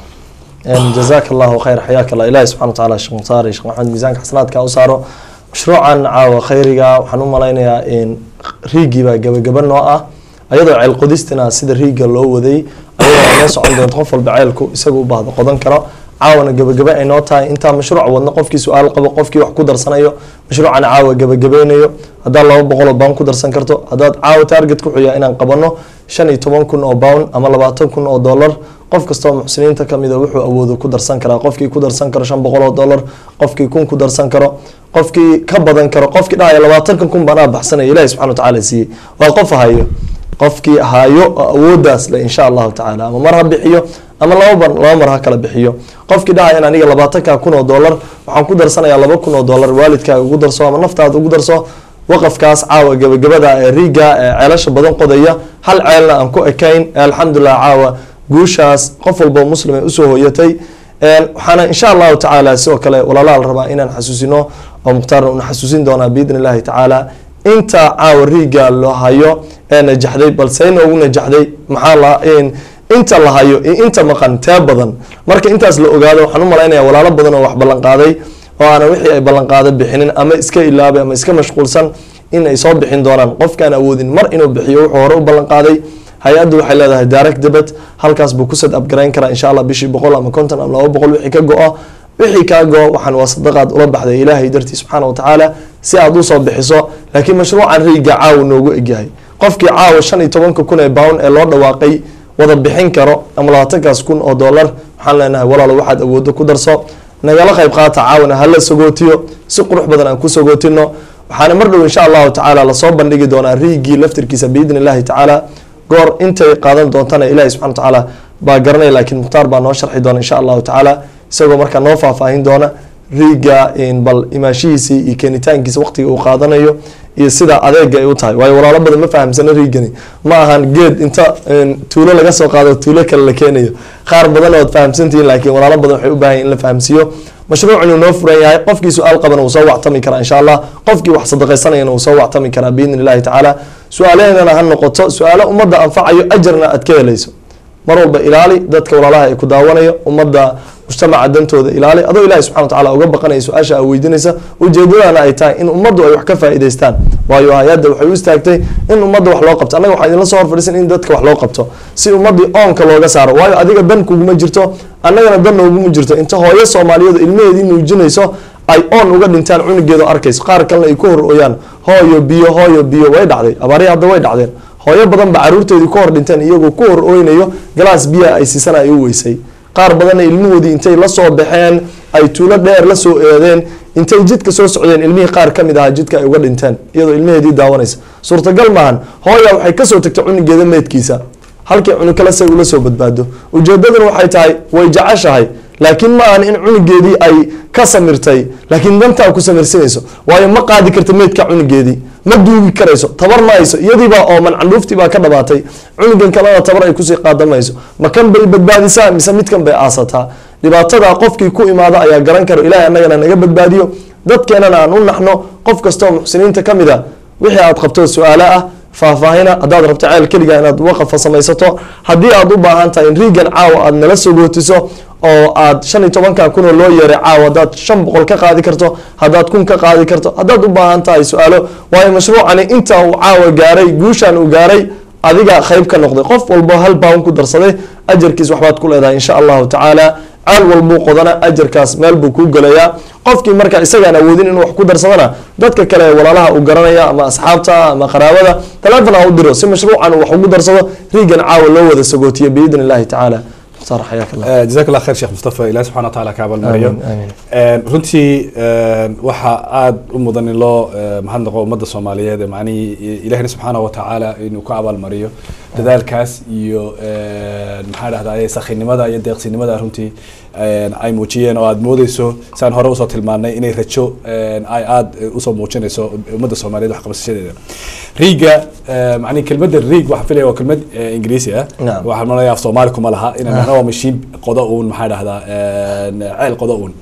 جزاك الله خير حياك الله إلهي سبحانه وتعالى شيخ مصار شيخ محمد ميزانك حسناتك أوسارو مشروعا عاوة خيريغا وحنو ملاينيا إن ريجي با جبا جبا نوعا أيضا عيل قدستنا سيد ريجا لو وذي أيضا الناس عندهم تغفل بعيلكو يساقوا بعض قدن كرا عاونا جبا جبا أي نوتا انت مشروع ودنا قفكي سؤال قبل قفكي وحكو درسانيو مشروعا عاوة جبا جبينيو هذا الله بقول بان كو درسان كرتو هذا عاوة تارجت كوحيا إنان قبنو shan iyo toban kun oo pound ama labaatan kun oo dollar qof kastoo muxsiniinta kamid a wuxuu awoodo ku darsan karaa qofkii ku darsan karo shan boqol oo dollar qofkii kun ku darsan karo qofkii ka badan karo qofkii dhahaya labaatankan kun baan aa baxsanaya ilahi subxana watacaala siiyey waa qof hayo qofkii hayo oo awoodaas le insha allahu tacaala ama mar ha bixiyo ama laba bar laba mar ha kala bixiyo qofkii dhahaya in aniga labaatanka kun oo dollar waxaan ku darsanayaa laba kun oo dollar waalidkaaga ugu darso ama naftaada ugu darso waqafkaas caawa gabagabada ee riiga ee ceelasha badan qodaya hal ceelna aan ku ekayn ee alxamdulilah caawa guushaas qof walba oo muslim ay usoo hoyatay waxaana insha allahu tacaala sidoo kale walaalaha la rabaa inaan xasuusino oo mukhtaarna una xasuusin doonaa biidn illahi tacaala inta caawa riiga loo hayo ee najaxday balse inoogu najaxday maxaa la inta la hayo iyo inta maqan tee badan marka intaas la ogaado waxaan u malaynaya walaalo badan oo wax ballan qaaday oo aanan wixii ay ballanqaada bixinin ama iska ilaabay ama iska mashquulsan in ay soo bixin doonaan qofkaan awoodin mar inuu bixiyo wuxuu hore u ballanqaaday hay-addu waxay leedahay direct debit halkaas buu ku set upgarayn karaa insha allah bishii boqol ama konton ama laba boqol wixii ka go-o wixii kaa go-o waxaan waa sadaqaad ula baxday ilaahay dartii subxaana watacaala si aad usoo bixiso laakiin mashruucan riiga caawa noogu egyahay qofkii caawa shan iyo tobanka kun ee pound ee loo dhawaaqay wada bixin karo ama labaatankaas kun oo dollar waxaan leenahay walaalo waxaad awoodo ku darso nagala qayb qaata caawana hala sagootiyo si qurux badan aan ku sagootino waxaana mar dhow insha allahu tacaala lasoo bandhigi doonaa riigii laftirkiisa biidn illahi tacaala goor intay qaadan doontana ilahi subxana watacaala baa garanaya laakiin mukhtaar baa noo sharxi doona insha allahu tacaala isagoo markaa noo faahfaahin doona riiga bal imaashihiisii iyo keenitaankiisa waqtiga uu qaadanayo iyo sida adeega ay u tahay waayo walaalo badan ma fahamsana riigani ma ahan geed inta een, tuulo laga soo qaado tuulo kale la keenayo qaar badan ood fahamsantihiin laakiin walaalo badan waxay u baahan yihin in la fahamsiiyo mashruucun uu noo furan yahay qofkii su-aal qabana wuu soo wactami karaa insha allah qofkii wax sadaqaysanayana wuu soo wactami karaa biidni illahi tacaala su-aalaheedana ha noqoto su-aalo ummadda anfacayo ajarna aad ka helayso mar walba ilaali dadka walaalaha ay ku daawanayo ummadda mujtamaca dantooda ilaali adoo ilahi subxana wa tacaala uga baqanaya su-aasha aa weydiinaysa ujeedadana ay tahay in ummaddu ay wax ka faa'iidaystaan waayo hay-adda waxay u istaagtay in ummadda wax loo qabto annaga waxaa idinla soo horfadhisan in dadka wax loo qabto si ummaddii oonka looga saaro waayo adiga dan kuguma jirto annagana dan nooguma jirto inta hooyo soomaaliyeed ilmaheedii nuujinayso ay oon uga dhintaan cunugeedo arkayso qaar kalena ay ku hor ooyaan hooyo biyo hooyo biyo way dhacday abaarihi hadda way dhacdeen hooyo badan ba caruurteedii ku hor dhinteen iyagoo ku hor ooynayo galaas biyaha ay siisana ay u weysay qaar badanna ilmahoodii intay la soo baxeen ay tuulo dheer la soo eedeen intay jidka soo socdeen ilmihii qaar ka mid ahaa jidka ay uga dhinteen iyadoo ilmaheedii daawanaysa suurtagal maahan hooya waxay kasoo tagtay cunugeeda meedkiisa halkii cunug kale say ula soo badbaado ujeedaduna waxay tahay way jeceshahay laakiin ma ahan in cunugeedii ay ka samirtay laakiin dantaa ku samirsinayso waayo ma qaadi karta meydka cunugeedii ma duugi karayso tabar ma hayso iyadiibaa ooman candhuuftii baa ka dhabaatay cunugan kalena tabar ay kusii qaadamayso ma kan bay badbaadisaa mise midkan bay aasataa dhibaatada qofkii ku imaada ayaa garan karo ilahay annagana naga badbaadiyo dadkeenana aan u naxno qof kastoo muxsiniinta ka mid a wixii aad qabto su-aalo ah faahfaahina haddaad rabto ceel keliga inaad waqafa samaysato haddii aad u baahan tahay in riigan caawa aad nala sogootiso oo aad shan iyo tobankan kunoo loo yeeray caawa haddaad shan boqol ka qaadi karto haddaad kun ka qaadi karto haddaad u baahan tahay su-aalo waayo mashruucani inta uu caawa gaaray guushan uu gaaray adiga qayb ka noqday qof walbo hal baawn ku darsaday ajarkiis waxbaad ku leedahay insha allahu tacaala ceel walbuu qodana ajarkaas meel buu kuu gelayaa qofkii marka isagaan awoodin inuu wax ku darsadana dadka kale ee walaalaha uu garanaya ama asxaabta ama qaraabada taleefon ha u diro si mashruucan uu wax ugu darsado riigan caawa loo wada sagootiyo biidni illahi tacaala mukhtaar xayaak allah jazaak allah khayr sheekh mustafa ilahi subxana wa taala ka abaalmariyo Amiin, amiin. runtii waxaa aada u mudan in loo eh, mahadnaqo ummadda soomaaliyeed ee macnihii ilahina subxaana wa tacaala inuu ka abaalmariyo dadaalkaas iyo eh, maxaa dhahdaa sakhinimada iyo deeqsinimada runtii eh, ay muujiyeen oo aad moodeyso saan hore usoo tilmaanay inay rajo eh, ay aada usoo muujinayso ummadda soomaaliyeed waxqabasashadeeda riiga eh, macnihi kelmadda riig waxaan filaya waa kelmad eh, ingiriisi ah Naam. waxaan malaya af soomaali kuma laha ina macnaha waa mashiin qodo uun maxaa dhahdaa ceel qodo uun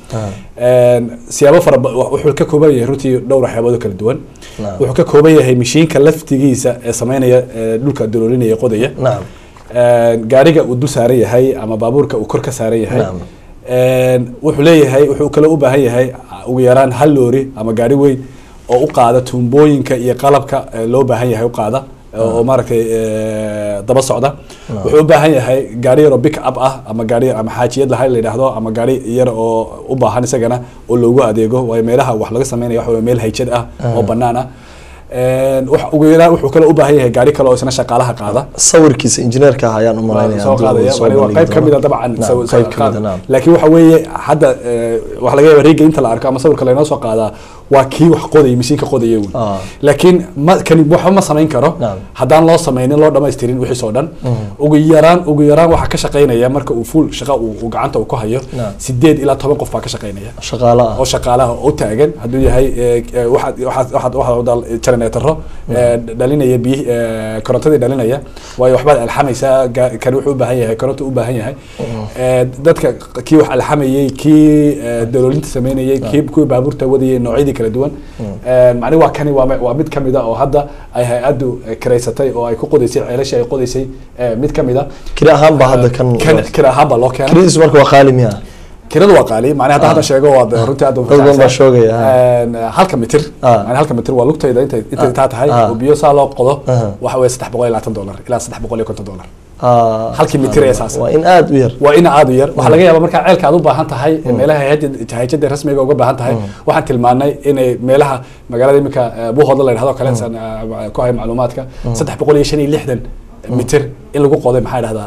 siyaabo fara ba- wuxuu ka kooban yahay runtii dhowr waxyaabood oo kala duwan Naam. wuxuu ka kooban yahay mashiinka laftigiisa ee sameynaya ee dhulka duloolinaya qodaya nacam gaariga uu dul saaran yahay ama baabuurka uu kor ka saaran yahay Naam. wuxuu leeyahay wuxuu kale u baahan yahay ugu yaraan hal loori ama gaari weyn oo u qaada tuumbooyinka iyo qalabka ee loo baahan yahay u qaada oo maaragtay eh, daba socda wuxuu u baahan yahay gaari yar oo pick up ah ama gaari ama xaajiyad laha la yidhaahdo ama gaari yar oo u baahan isagana oo loogu adeego waayo meelaha wax laga sameynaya waxa weye meel hayjad ah oo banaan ah Een, wax- ugu yaraan wuxuu kale u baahan yahay gaari kale oo isna shaqaalaha qaada sawirkiisa injineerka ah ayaan u malaynaya soo qaadaya soo waa bandhigi qayb ka mid a doono. dabcan Naam, saw- qayb saw- ka mid a, qaad. naam. laakiin waxa weeye hadda eh, waxa laga yaaba riiga inta la arko ama sawirka laynoo soo qaadaa waa kii wax qodaya mashiinka qodaya wy Ah. laakiin ma kani waxba ma samayn karo Naam. haddaan loo sameynin loo dhamaystirin wixiis oo dhan ugu yaraan ugu yaraan waxaa ka shaqaynaya marka uu fuul shaqa uu uu gacanta uu ku hayo Naam. sideed ilaa toban qof baa ka shaqaynaya shaqaale ah oo shaqaalaha oo taagan hadduu yahay eh, eh, waxaad waxaad waxaad waxaad wadal generatorro eh, dhalinaya biyi eh, korontadii dhalinaya waayo waxbaad alxamaysaa ga- kan wuxuu u baahan yahay koronto u baahan yahay Eh, dadka kii wax alxamayey kii eh, daloolinta sameynayay kii kuwii baabuurta wadayay noocyadii kala duwan Eh, macni waa kani waa mi- waa mid kamid a oo hadda ay hay-addu eh, kiraysatay oo ay ku qodaysay ceelashii ay qodaysay eh, mid kamid a kiri ahaan baa hadda kan kan kira ahaan baa loo keenay kiridiisu marka waa qaali miya kiradu waa qaali macnaha hadda hadda sheego waa de- runtii aad u Dad badan baa fasaxsan. shoogaya, ha. Een, halka mitir Ah. macnaha halka mitir waa lugtayda intay intay Ah. taa tahay Ah. oo biyo saa loo qodo Aha. waxa weeye saddex boqol iyo labaatan dollar ilaa saddex boqol iyo konton dollar Ah, Halkii mitir ee saas. waa in aada u yar waa ina aad u yar waxaa laga yaabaa markaa ceelka aad u baahan tahay meelaha hay'adda- hay'adda rasmiga uga baahan tahay waxaan tilmaanay inay meelaha magaalada imika buuhooda la yidhahdo kale san eh, ku hay macluumaadka saddex boqol iyo shan iyo lixdan mitir in lagu qoday maxaa dhahdaa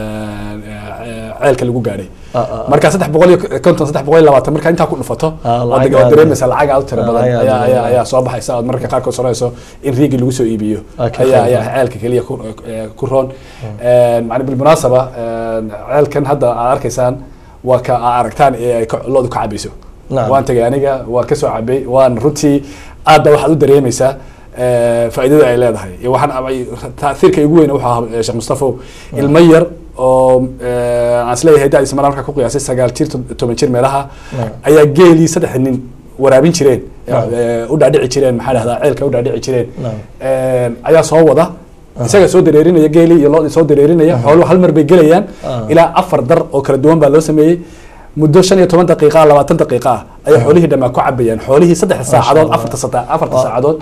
ceelka lagu gaadhay Ah, ah, ah. marka saddex boqol iyo konton saddex boqol iyo labaatan marka intaa ku dhufato Ah, oo lacag deg- oo aad- dareemaysa lacag aad u tiro Ah, badan lacag aad ayaa u ayaa badan. ayaa soo baxaysa ood mararka qaarkood soranayso in riigii lagu soo iibiyo Ah, ka ayaa qayb ayaa ceelka keliya ku eh, ku roon macni bilmunaasaba een, ceelkan hadda aad arkaysaan waa ka aad aragtaan ee ay ka- loodu ka cabayso Nacam. waan tegay aniga waan kasoo cabay waan runtii aad ba waxaad u dareemaysaa eh, faa'iidada ay leedahay iyo waxaan abay- taahiirka igu weyn wuxuu ahaa eh, sheekh mustafow ilmo yar oo eh, aan isleeyahay da-diisa mar markaa ku qiyaasay sagaal jir to- toban jir meelaha Naam. ayaa geelii saddex nin waraabin jireen Naam. eh, u dhaadhici jireen maxaa dhahdaa ceelka u dhaadhici jireen Naam. Eh, ayaa soo wada isaga soo dareerinaya geelii iyo loodii soo dareerinaya xooluhu hal mar bay gelayaan Ah. ilaa afar dar oo kala duwan baa loo sameeyey muddo shan iyo toban daqiiqa labaatan daqiiqa ah ayay xoolihii dhammaa ku cabayaan xoolihii saddexda Masha saacadood Allah. afarta sata afarta Ah. saacadood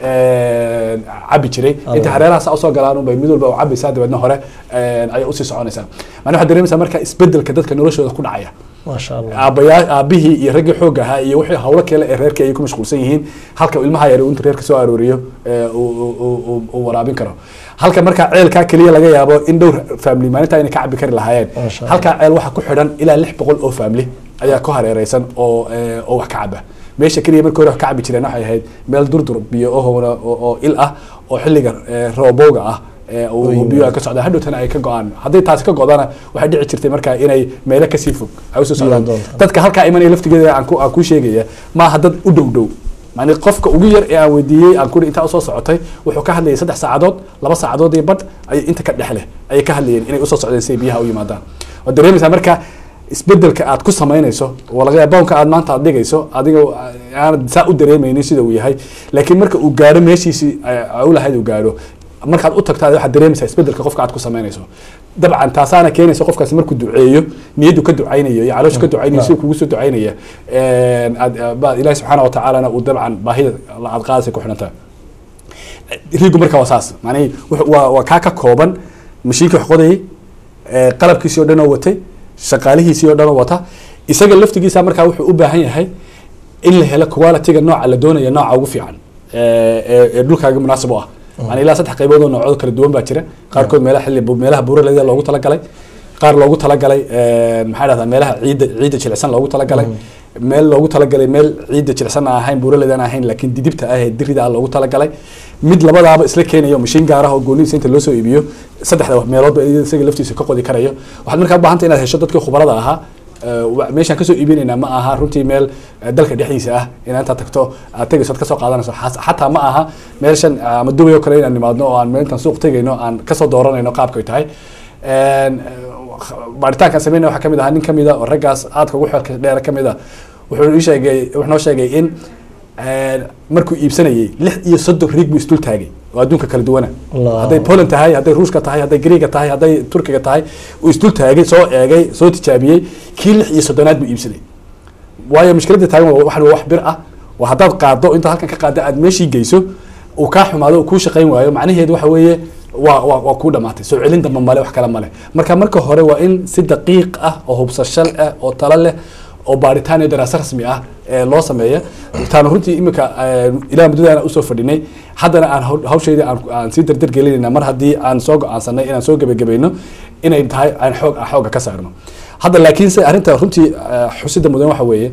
eh, cabi jiray Allah. inta hareeraha saa usoo galaan unbay mid walba u cabaysaa dabeedna hore eh, ayay usii soconaysaa macnaa waxaad dareemaysaa marka isbedelka dadka noloshooda ku dhacaya maasha allah aabayaa aabihii iyo raggii xoogga ahaa iyo wixii hawlo kale ee reerka ay ku mashquulsan yihiin halka ilmaha yar intu reerka soo arooriyo ee uu- uu- uu- uu- uu waraabin karo halka markaa ceelkaa keliya laga yaabo in dhowr family maalinta inay ka cabi kari lahaayeen Masha Allah. halkaa ceel waxaa ku xidhan ilaa lix boqol oo family ayaa ku hareereysan oo ee, oo wax ka caba meesha keliya markii hore wax ka cabi jireen waxay ahayd meel durdur biyo ohowna oo oo il ah oo xilliga ee, roobowga ah ee, uu- uu biyo ay ka socdaan hadhowtana ay ka go-aan hadday taasi ka go-dana waxay dhici jirtay markaa inay meelo kasii fog ay usoo socdaan doontaan. dadka halkaa imanaya laftigeeda aan ku aan kuu sheegaya maaha dad u dhow dhow yani qofka ugu yar ee aan weydiiyey aan kuri intaa usoo socotay wuxuu ka hadlayay saddex saacadood laba saacadood iyo badh ayay inta ka dhex leh ayay ka hadlayeen inay usoo socdeen si ay biyaha u yimaadaan waad dareemaysaa marka isbedelka aad ku samaynayso oo laga yaaba boonka aad maanta aad dhigayso adiga aanad saa u dareemaynin sida uu yahay laakiin marka uu gaadho meeshiisii ay u lahayd uu gaadho markaad u tagto waxaad dareemaysaa isbedelka qofka aad ku samaynayso dabcan taasaana keenaysa qofkaasi markuu duceeyo niyaddu ka ducaynayo iyo calooshu ka ducaynayo si kugu soo ducaynaya aad ba ilaahi subxaana wa tacaalana uu dabcan baahida aad qaadaysa ku xidhantaa riigu marka waa saas macnihi wuxuu- waa waa kaa ka kooban mashiinkii wax qodayay ee, qalabkiisii oo dhan oo watay shaqaalihiisii oo dhan oo wata isaga laftigiisa markaa wuxuu u baahan yahay in la helo quality-ga nooca la doonaya nooca ugu fiican ee ee- ee dhulkaaga munaasib u ah yani ilaa saddex qaybood oo noocooda kala duwan baa jira qaarkood meelaha xilli meelaha buuraleyda loogu talagalay qaar loogu talagalay ee, maxaa dhahdaa meelaha ciidda ciidda jilicsan loogu talagalay meel loogu talagalay meel ciidda jilicsan aan ahayn buuraleyda aan ahayn laakiin didibta ah ee dirida ah loogu talagalay mid labadaaba isla keenayo mashiin gaar ah oo goonidiisa inta loo soo iibiyo saddexda meeloodba isaga laftiisa ka qodi karayo waxaad markaa u baahanta inaad hesho dadkii khubarada ahaa ee, wa- meeshaan kasoo iibinaynaa ma aha runtii meel eh, dalka dhexdiisa ah inaad intaad tagto aad tegayso aad kasoo qaadanayso Xas- xataa ma aha meeshan ama dubay oo kale inaan nimaadno oo aan meelintaan suuq tegayno aan kasoo dooranayno qaabka ay tahay Een, eh, baaritaankaan sameynaya waxaa kamid ahaa nin kamid a oo raggaas aadka ugu xeelka dheer kamid a wuxuu ii sheegay wuxuu noo sheegay in een, markuu iibsanayay lix iyo soddon riig buu isdul taagay oo adduunka kala duwana Allah. hadday poland tahay hadday ruushka tahay hadday greega tahay hadday turkiga tahay uu isdul taagay soo eegay soo tijaabiyey kii lix iyo soddonaad buu iibsaday waayo mushkiladda taagan waa waxan waa wax bir ah waa haddaad qaado intaad halkan ka qaadda aad meeshii geyso uu kaa xumaado uu kuu shaqayn waayo macnaheedu waxa weeye waa waa waa kuu dhamaatay soo celin damba male wax kale male marka marka hore waa in si daqiiq ah oo hubsasho ah oo talo leh oo baaritaan iyo daraaso rasmi ah ee loo sameeya taana runtii imika ilaa muddadaana usoo fadhinay haddana aan haw- hawshayda aan aan sii dardar gelinayna mar haddii aan soo go-aansanay inaan soo gebagabayno inay tahay aan xoog aan xooga ka saarno hadda laakiin se arrinta runtii eh, xusida mudan waxa weeye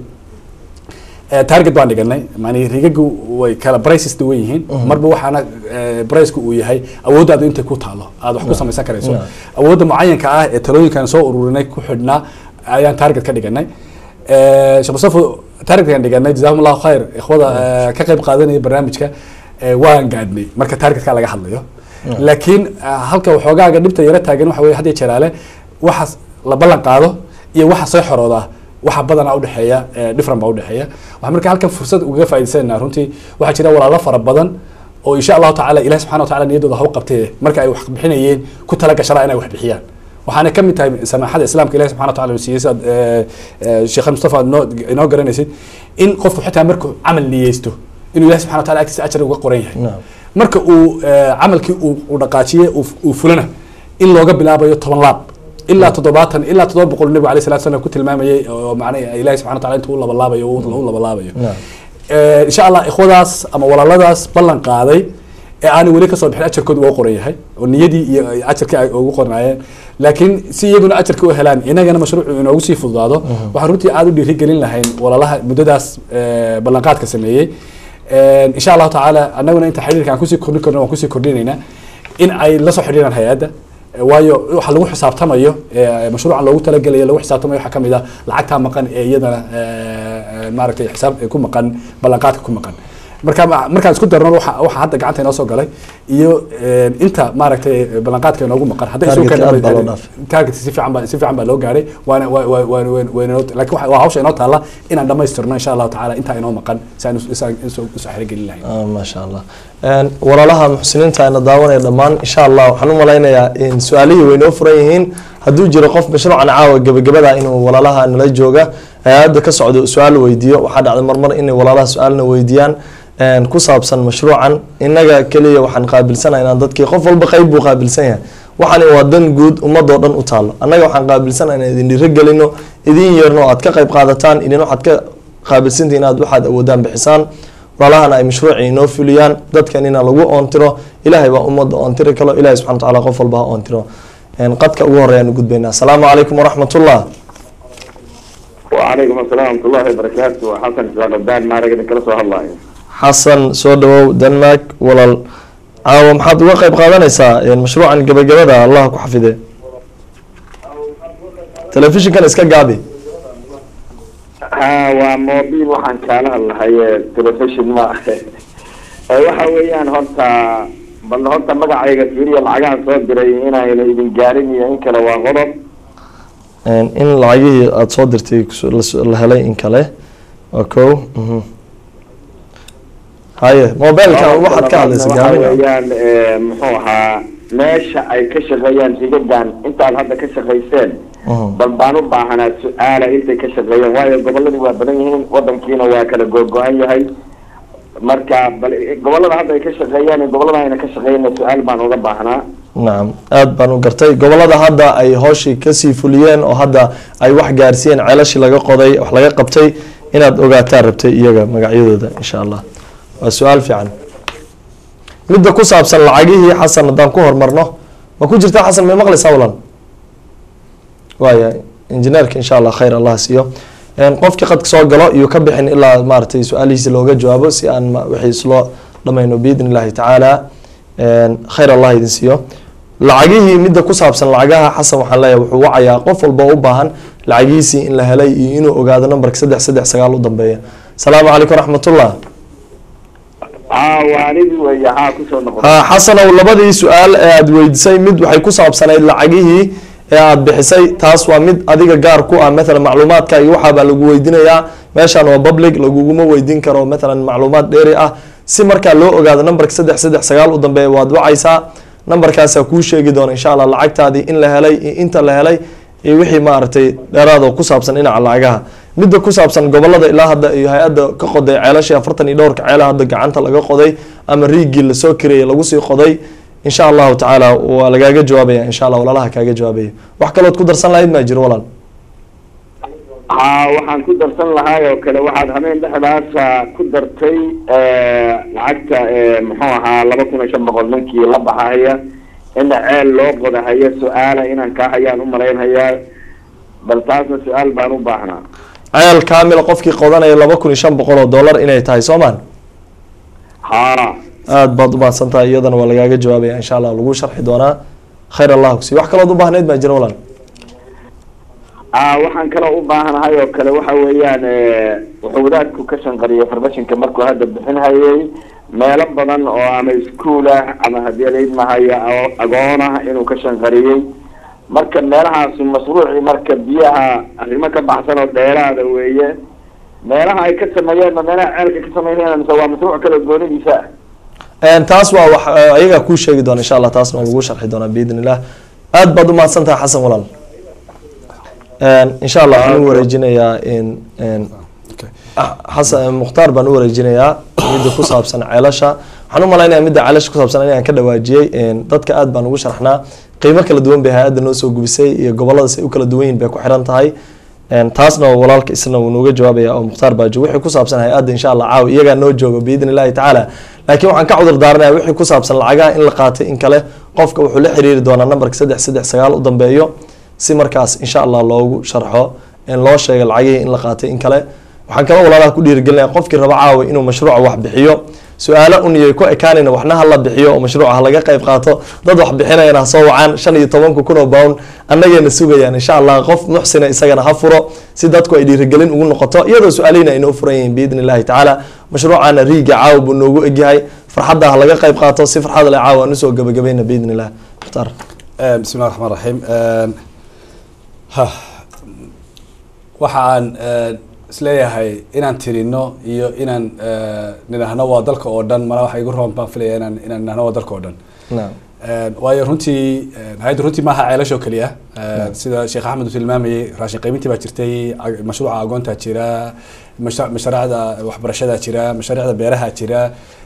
Eh, target baan dhiganay mani rigagu way kala prices duwan yihiin marba waxaana eh, priceku uu yahay awooddaadu intay ku taalo aad wax ku samaysan karayso Yeah. awoodda mucayanka ah ee talooyinkan soo ururinay ku xidhnaa ayaan target ka dhiganay Eh, sheekh mustafa targetkan dhiganay jazakum allahu khayr ikhwada eh, ka qayb qaadanaya barnaamijka eh, waan gaadhnay marka targetka laga hadlayo laakiin eh, halka waxoogaaga dhibta yara taagan waxa weye had iyo jeraale waxaas la ballan qaado iyo waxa soo xorooda waxa badanaa udhexeeya eh, different baa udhexeeya waxaan marka halkan fursad ugaga faa'iidaysanayna runtii waxaa jira walaalo fara badan oo insha allahu tacaala ilahi subxana wa taala niyaddooda haw qabtee marka ay wax bixinayeen ku tala gashanaa inay wax bixiyaan waxaana ka mid tahay samaaxada islaamka ilahi subxana wa taala uu siiyey sidaad eh, eh, sheekh mustafa aad noo inoo garanaysid in qofku xitaa markuu camal niyeysto inuu ilahi subxana wa taala agtiisa ajar uga qoran yahay Naam. marka uu eh, camalkii uu uu dhaqaajiye uu uu fulana in looga bilaabayo toban laab ilaa toddobaatan ilaa toddoba boqol nabigu alayh salatu salam ku tilmaamayay oo macnaha ilahi subxana wa taala intuu u labalaabayo u labalaabayo Naam. Eh, insha allah ikhwadaas ama walaaladaas ballan qaaday ee aanay weli kasoo bixin ajarkoodu waa u qoran yahay oo niyadii iyo ajarkii ay ugu qornaayeen laakiin si iyaguna ajarka u helaan inagana mashruucu inoogu sii fududaado waxaan runtii aada u dhiirigelin lahayn walaalaha muddadaas eh, ballanqaadka sameeyey Eh, insha allahu tacaala annaguna inta xiriirka aan kusii kordhin karno waan kusii kordhinaynaa in ay la soo xidhiiraan hay-adda Eh, waayo waxa lagu xisaabtamayo ee mashruucan loogu talagelayo lagu xisaabtamayo waxaa kamid ah lacagtaa maqan ee iyadana eh, eh, maaragtay xisaab ku maqan ballanqaadka ku maqan marka ma- markaan isku darno waxa waxa hadda gacanta inoo soo galay iyo een, inta maaragtay ballanqaadka inoogu maqan hadday isu Targetka keenaan- aad baa loo dhaafay. target si fiican baa si fiican baa loo gaaray waana waa waa waa waa- waa inoo laakiin waxa- waa hawsha inoo taalla inaan dhammaystirno insha allahu tacaala intaa inoo maqan si aan is- isaan isoo isoo xirigelin lahayn Ah, maasha allah Een, walaalaha muxsiniinta ayna daawanaya dhammaan insha allah waxaan u malaynayaa in su-aalihii way noo furan yihiin hadduu jiro qof mashruucan caawa gebagabada inuu walaalaha nala jooga hay-adda ka socdo su-aal weydiiyo waxaa dhacday marmar inay walaalaha su-aalna weydiiyaan een, ku saabsan mashruucan innaga keliya waxaan qaabilsanahay inaan dadkii qof walba qeyb buu qaabilsan yahay waxaan waa dan guud ummadoo dhan u taalo annaga waxaan qaabilsanahay inaan idin dhiiro gelino idin yeerno aad ka qeyb qaadataan idin waxaad ka qaabilsantihiin inaad waxaad awoodaan bixisaan walaalahana ay mashruucii inoo fuliyaan dadkanina lagu oontiro ilaahay baa ummadda oontiri kalo ilahay subxana watacaala qof walba ha oontiro Een, qadka ugu horeeyaan u gudbaynaa asalaamu calaykum waraxmatullah وعليكم السلام ورحمة الله وبركاته حسن شغلدان ما رقد كلا سو الله xasan soo dhawow denmark walaal caawa maxaad uga qeyb qaadanaysaa een, mashruucan gebagabada allah ku xafide telefishinkan iska gaabi ها وموبيل وحن كان الله هي تلفزيون ما waxa weeyaan horta bal horta magacayga fiiriya lacagaha soo diray inayna idin gaarin iyo in kale waa qodob Een, in lacagihii aada soo dirtay kuso- la so- la helay in kale waa kow mhm. haye mobilkan waxaad ka hadlaysa waxa gaabina weeyaan eh, muxuu ahaa meesha ay ka shaqeeyaan higadan intaad hadda ka shaqayseen Mhm. bal baan u baahanaa su-aala intay ka shaqeeyeen waayo goboladii waa badan yihiin wadankiina waa kala googo-an yahay marka bal gobolada hadda ay ka shaqeeyaan iyo gobolada ayna ka shaqeeyna su-aal baan uga baahnaa nacam aada baan u gartay gobolada hadda ay hooshii kasii fuliyeen oo hadda ay wax gaarsiiyeen ceelashii laga qoday wax laga qabtay inaad ogaataa rabtay iyaga magacyadooda insha allah waa su-aal fiican midda ku saabsan lacagihii xasan haddaan ku hormarno ma ku jirta xasan may maqlaysaa walan waaya injineerka insha allah khayr allah siiyo Een, qofkii qadka soo galo iyo ka bixin ilaa maaragtay su-aalihiisa looga jawaabo si aan ma- wixii isloo dhamayno biidn illahi tacaala Een, khayr allah idin siiyo lacagihii midda ku saabsan lacagaha xasan waxaan leeyahay wuxuu wacayaa qof walba u baahan lacagihiisii in la helay iyo inuu ogaado nambarka saddex saddex sagaal u dambeeya asalaamu calaykum raxmatullah haa waa anigii weeye haa kusoo noqon ha xasanow labadii su-aal ee aada weydiisay mid waxay ku saabsanayd lacagihii ee aada bixisay taas waa mid adiga gaar ku ah mathalan macluumaadka iyo waxaabaa lagu weydiinayaa meeshaan waa public laguguma weydiin karo mathalan macluumaad dheeri ah si markaa loo ogaado nambarka saddex saddex sagaal u dambeeya waad wacaysaa nambarkaasaa kuu sheegi doona insha allah lacagtaadii in la helay iyo inta la helay iyo wixii maaragtay dheeraadoo ku saabsan dhinaca lacagaha midda ku saabsan gobolada ilaa hadda iyo hay-adda ka qoday ceelashii afartan iyo dhowrka ceela hadda gacanta laga qoday ama riigii lasoo kareeyay lagu sii qoday insha allahu tacaala waa lagaaga jawaabaya insha allah walaalaha kaaga jawaabaya wax kalood ku darsan lahayd maa jiro walaal haa waxaan ku darsan lahaay oo kale waxaad habeen dhexdaasa ku dartay lacagta muxuu ahaa laba kun iyo shan boqol ninkii la baxahaya ina ceel loo qodahaya su-aala inaan kaa hayaan u malaynhayaa bal taasna su-aal baan u baahnaa ceel kaamila qofkii qodanaya laba kun iyo shan boqol oo dollar inay tahay soo maan haa aada baad u mahadsan tahay iyadana waa lagaaga jawaabaya insha allah lagu sharxi doonaa khayr allah kusi wax kalood u baahnayd baa jira walaal aa waxaan kaloo u baahanahay oo kale waxa weeyaan wuxuu wadaadku ka shanqariyay farmashinka markuu hadda bixinhayay meelo badan oo ama iskuol ah ama haddii laidmahaya agoon ah inuu ka shanqariyey marka meelahaasi mashruucii marka biyaha arrimo ka baxsan oo dheeraada weeye meelaha ay ka sameeyeen ma meelaha ceelka ka sameynayaan mise waa mashruuc kale goonidiisa ah taas waa wax ayagaa kuu sheegi doona insha allah taasna waa lagu sharxi doonaa biidn illah aada baad u mahadsan tahay xasan walaal insha allah waxaan u wareejinayaa xasan mukhtaar baan u wareejinayaa midda ku saabsan ceelasha waxaan u malaynaya midda ceelasha ku saabsan inaan ka dhawaajiyey dadka aad baan ugu sharxnaa qiimo kala duwan bay hay-adda noo soo gubisay iyo gobolada say u kala duwan yihin bay ku xiran tahay taasna walaalka isna wuu nooga jawaabaya oo mukhtaar baajo wixii ku saabsan hay-adda insha allah caawi iyagaa noo jooga biidn illahi tacaala laakiin waxaan ka cudur daaranaya wixii ku saabsan lacagaha in la qaatay in kale qofka wuxuu la xiriiri doonaa nambarka saddex saddex sagaal u dambeeyo si markaas insha allah loogu sharxo loo sheega lacagihii in la qaatay in kale waxaan kaloo walaalaha ku dhiirigelinaya qofkii raba caawa inuu mashruuca wax bixiyo su-aalo uniyay ku ekaanayna waxna ha la bixiyo oo mashruuca ha laga qayb qaato dad wax bixinayana ha soo wacaan shan iyo tobanka kun oo pound annagayna sugayaan insha allah qof muxsina isagana ha furo si dadku ay dhiirigelin ugu noqoto iyadoo su-aalihina ay noo furan yihiin biidni illahi tacaala mashruucana riiga caawa buu noogu egyahay farxadda ha laga qayb qaato si farxad leh caawa aan usoo gabagabayna biidni illah mukhtaar bismi llahi raxmaan raxiim ha waxaan isleeyahay inaan tirino iyo inaan nidhaahno waa dalka oo dhan mala waxa igu roon baan filaya inaan inaan nidhahno waa dalka oo dhan naam waayo runtii hay-adda runtii maaha ceelashoo keliya sida sheekh axmed uu tilmaamayey raashin qaybintii baa jirtay ag- mashruuca agoontaa jira masha- mashaariicda waxbarashadaa jira mashaariicda beeraha jira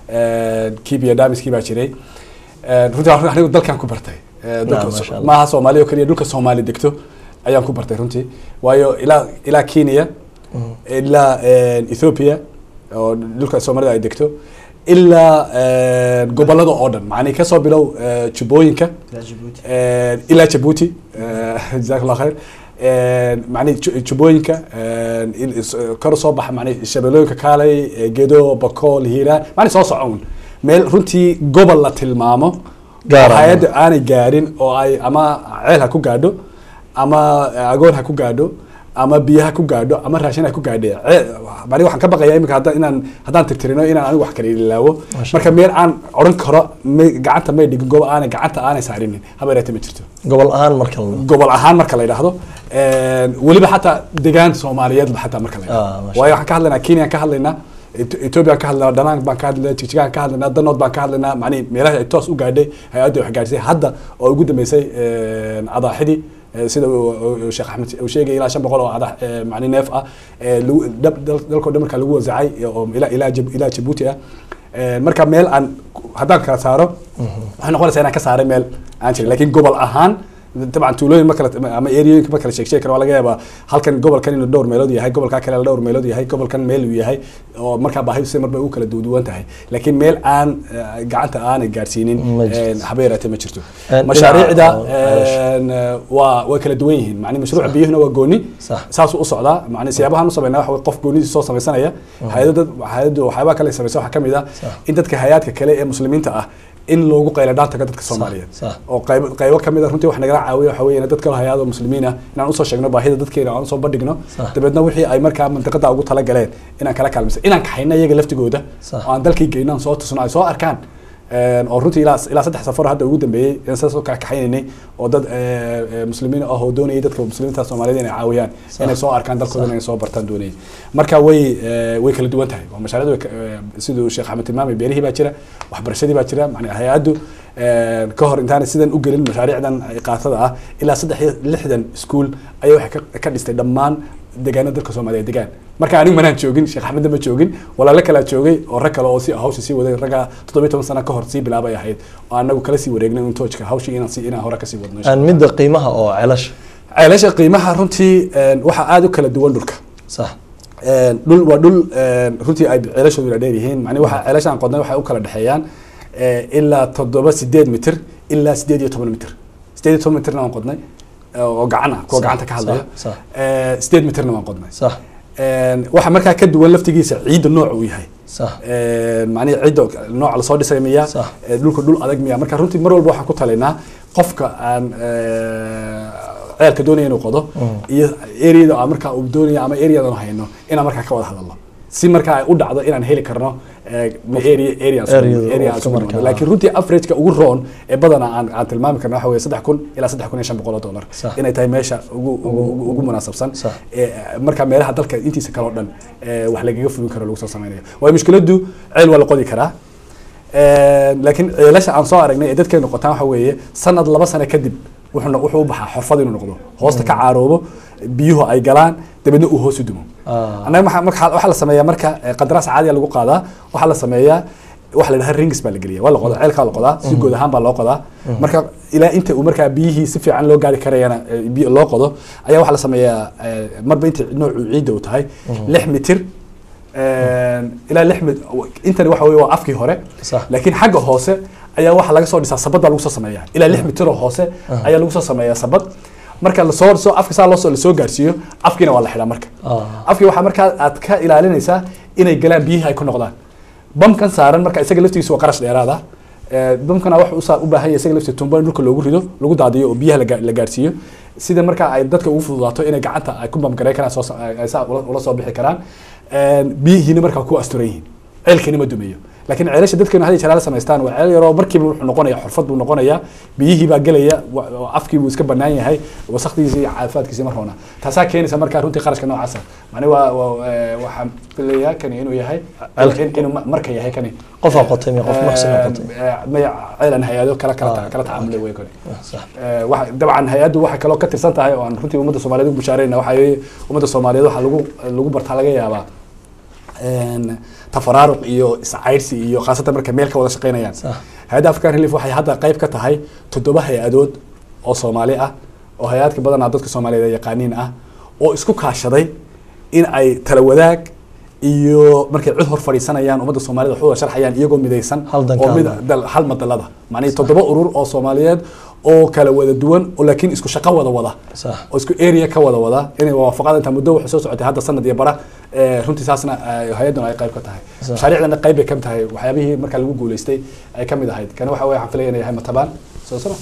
kiibiya daamiskii baa jiray runtii waa anigu dalkan ku bartay dalka Naam, masha Allah. maaha soomaaliya oo keliya dhulka soomaali degto ayaan ku bartay runtii waayo ilaa ilaa kenya ilaa ethiopia oo dhulka soomaalida ay degto ilaa gobolada oo dhan macnii kasoo bilow eh, jubbooyinka eh, ilaa jabuuti jazaak allah khayr macnii ju- jubbooyinka eh, il- is- kor soo baxa macnii shabeellooyinka kaalay eh, gedo bakool hiiraan macnii soo socon meel runtii gobol la tilmaamo Gaar oo ah. hay-adda aanay gaarin oo ay ama ceel ha ku gaadho ama agoon ha ku gaadho ama biyo ha ku gaadho ama raashin ha ku gaadhe mani waxaan ka baqaya imika hadda inaan haddaan tirtirino inaan anigu wax kala ilaawo Masha marka meel aan odhan karo may gacanta may dhigin gobo aanay gacanta aanay saarinin habeereete ma jirto gobol ahaan marka la gobol ahaan marka la yidhaahdo weliba xataa degaan soomaaliyeed xataa marka la Ah, yidhahdo masha waayo waxaan ka hadlaynaa kenya ka hadlaynaa Eth- Ethiopia ka hadlaynaa Danang baan ka hadlaynaa Jigjigaan ka hadlaynaa Danood baan ka hadlaynaa macnihi meelaha ay toos u gaadhay hay-adda wax gaadhisay hadda oo ugu dambeysay adaaxidii eh, sida uu- uu Sheekh Axmed uu sheegay ilaa shan boqol oo adax eh, macni neef ah eh, lagu- dab- dal- dalkoo dhan marka lagu wasacay oo ilaa ilaa Jib- ilaa Djibouti ah Eh, marka meel aan haddaan kala saaro waxay noqonaysaa inaan ka saaray meel aan jirin laakiin gobol ahaan dabcan tuulooyin ma kala ama eriyooyinka ma kala sheeg sheegi karo waa laga yaabaa halkan gobolkan inuu dhowr meelood yahay gobolkaa kale dhowr meelood yahay gobolkan meel uu yahay oo markaa baahidu si marba u kala duwan tahay laakiin meel aan eh, gacanta aanay gaarsiinin Ma jirto. eh, haba yaraatee ma jirto Eh, mashaariicda dhinaca- een, eh, waa way kala duwan yihiin macni mashruuca biyuhuna waa gooni Sax. saasuu u socdaa macni siyaabahan u sameynaa waxa wey qof goonidiisa soo samaysanaya hay-ado dad hay-addu waxyaabaha kale ay samaysa waxaa ka mid ah Sax. in dadka hay-aadka kale ee muslimiinta ah in loogu qayla dhaan tago dadka soomaaliyeed sax. oo qaybo qaybo ka mid a runtii wax nagala caawiya waxa weeye in dad kale hay-ado muslimiin ah inaan usoo sheegno baahida dadkeena aan usoo bandhigno Sax. dabeedna wixii ay markaa mantiqada ugu talagaleen inaan kala kaalmaysa inaan kaxayno iyaga laftigooda Sax. oo aan dalkii geyno aan soo tusno ay soo arkaan Een, oo runtii ilaa ilaa saddex safar hadda ugu dambeeyey in saas oo kala kaxaynaynay oo dad eh, eh, muslimiin ah oo doonayay dadka muslimiinta soomaaliyeed inay caawiyaan Sax. inay soo arkaan dalkooda inay soo bartaan doonayay marka way eh, way kala duwan tahay oo mashaariicdu way ka- eh, siduu sheekh axmed tilmaamay beerihii baa jira waxbarashadii baa jira macnaa hay-addu eh, ka hor intaanay sidan u gelin mashaariicdan qaatada ah ilaa saddex iyo lixdan iskuul ayay waxay ka- ka dhistay dhammaan deegaanada dalka soomaaliya degaan marka anigu manaan joogin sheekh axmedna ma joogin walaalo kalaa joogay oo rag kale oo si hawsha sii waday ragga toddobiyo toban sano ka hor sii bilaabay ahayd oo anagu kala sii wareegnay un toojka hawshii inaan si inaan hore kasii wadno insha aan midda qiimaha oo celasha ceelasha qiimaha runtii een, waxaa aada u kala duwan dhulka sax Een, dhul waa dhul een, runtii ay ceelashoodu dheer yihiin macni waxa ceelasha aan qodnay waxay u kala dhexeeyaan eh, ilaa toddoba sideed mitir ilaa sideed iyo toban mitir sideed iyo toban mitirna waan qodnay eh, oo gacan ah kuwa Sax, gacanta ka hadlaya sax, sax. Eh, sideed mitirna waan qodnay sax Een, waxa markaa ka duwan laftigiisa ciidda nooca uu yahay sax macnihi cidda nooca lasoo dhisay miya Sax. Eh, dhulka dhul adag miya marka runtii mar walba waxaan ku talaynaa qofka aan eh, ceelka doonaya inuu qodo iyo areada aan markaa uu doonaya ama areadan hayno inaan markaa ka wada hadalno si markaa ay u dhacdo inaan heli karno eh, area area aan Area isugu- area aan oo isugu markaa- nimaadno. laakiin runtii averageka ugu roon ee badanaa aan aan tilmaami karno waxa weeye saddex kun ilaa saddex kun iyo shan boqol oo dollar Sax. inay tahay meesha ugu ugu ugu- ugu munaasabsan Sax. ee, marka meelaha dalka intiisa kale oo dhan ee, wax lagaga fulin karo lagu soo samaynayo waayo mushkiladdu ceel waa la qodi karaa Ee, laakiin ceelasha aan soo aragnay ee dadkeenu qotaan waxa weeye sanad laba sano kadib wuxuu no- wuxuu u baxaa xorfad inuu noqdo hoosta ka caaroobo biyuhu ay galaan dabeedna uu hoos u dumo Ah. annaga maxaa- marka waxaa la sameeyaa marka eh, qandaraas caadiya lagu qaadaa waxaa la sameeyaa waxa la dhahaa rings baa la geliya waa la qodaa ceelkaa la qodaa si guud ahaan baa loo qodaa marka ilaa inta uu markaa biyihii si fiican loo gaari karayana eh, biyo loo qodo ayaa waxaa la sameeyaa eh, marba inta noocu ciidda uu tahay lix mitir eh, ilaa lix mit intani waxa weye waa afkii hore Sax. laakiin xagga hoose ayaa waxaa laga soo dhisaa sabad baa lagu soo sameeyaa ilaa lix mitiroo hoose ayaa lagu soo sameeyaa sabad marka lasoo soo afka saa loosoo lasoo gaarsiiyo afkiina waa la xidhaa marka Ah. afkii waxaa markaa aad ka ilaalinaysaa inay galaan biyihii ay ku noqdaan bamkan saaran marka isaga laftigiisa waa qarash dheeraad ah Eh, bamkana waxa u saa- u baahan yahay isaga laftiisa tumbo in dhulka loogu rido lagu daadiyo oo biyaha la gaa- la gaarsiiyo sida marka ay dadka ugu fududaato inay gacanta ay ku bamgareyn karaan soo sa- ay ay saa ula ula soo bixi karaan Eh, biyihiina markaa ku asturan yihiin ceelkani ma dumeeyo laakiin ceelasha dadkeenu hadii jalaala samaystaan waa ceel yaroo markiiba wuxuu noqonaya xurfad buu noqonaya biyihii baa gelaya wa- wa- afkii buu iska banaan yahay wasakdiisa iyo caafimaadkiisa mar hoona taasaa keenaysa markaa runtii qarashka noocaasa mani waa waa eh, waxaan filayaa kani inuu yahay in- inuu ma- marka yahay kani qofaa qotay miya qof muxsin aa qotay Eh, maya ceelan hay-ado kala kala Ah. kala tacaamulay wey kani sax Eh, waxa- dabcan hay-addu waxay kaloo ka tirsan tahay oo aan runtii ummadda soomaaliyeed ugu bushaarayna waxaa weeye ummadda soomaaliyeed waxaa lagu lagu bartaa laga yaabaa een, tafaraaruq iyo iscaydhsi iyo khaasatan marka meel ka wada shaqeynayaan sax hay-adda african relief waxay hadda qayb ka tahay toddoba hay-adood oo soomaali ah oo hay-adka badanaa dadka soomaaliyeed ay yaqaaniin ah oo isku kaashaday in ay tala wadaag iyo markay cid hor fadhiisanayaan ummadda soomaalida wax u wada sharxayaan iyagoo midaysan Hal dan oo ka mid hadla. dal- hal madalada macnaheed toddoba urur oo soomaaliyeed oo kala wada duwan oo laakiin isku shaqo wada wada sax oo isku area ka wada wada inay waafaqada inta muddo waxay soo socotay hadda sanad iyo bara eh, runtii saasna eh, hay-adduna ay qayb ka tahay Sax. mashaariicdana qayb bay ka mid tahay waxyaabihii marka lagu guuleystay ay ka mid ahayd kana waxa weye waxaan filaya inay yahay matabaan soo sama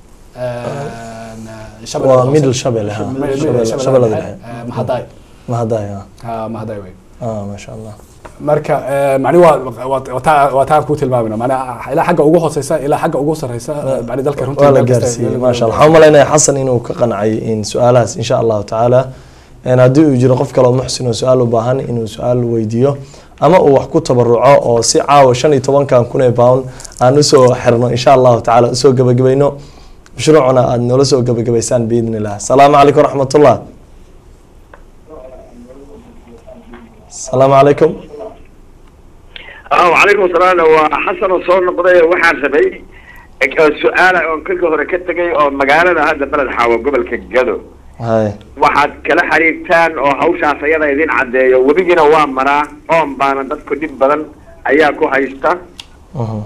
waa middle shabelle ha Shabelle- shabeellada dhexe mahadaay mahadaay ha ha mahadaay wey ah maasha allah marka eh, macni waa waa- waa taa waa taa ku tilmaamina macnaa ilaa xagga ugu hooseysa ilaa xagga ugu sareysa eh, macni dalka runtii waa la meel kasta- gaarsiiyey maasha allah waxaan umalaynaya xasan inuu ka qancay in su-aalahaas insha allahu tacaala een haddii uu jiro qof kale oo muxsin oo su-aal u baahan inuu su-aal weydiiyo ama uu wax ku tabaruco oo si caawa shan iyo tobankan kun ee pound aan usoo xirno insha allahu tacaala usoo gebagabayno mashruucuna aada noola soo gebagabaysaan biidni illah asalaamu calaykum waraxmatullah asalaamu calaykum wacalaykum asalaam waa xasan oo soo noqday waxaan rabay oo su-aala oon kolka hore ka tegay oo magaalada hadda beled xaawo gobolka gado hay waxaad kala xiriirtaan oo hawshaas ayada idin caddeeyo webigiina waa maraa oon baana dadku dhib badan ayaa ku haysta mhm.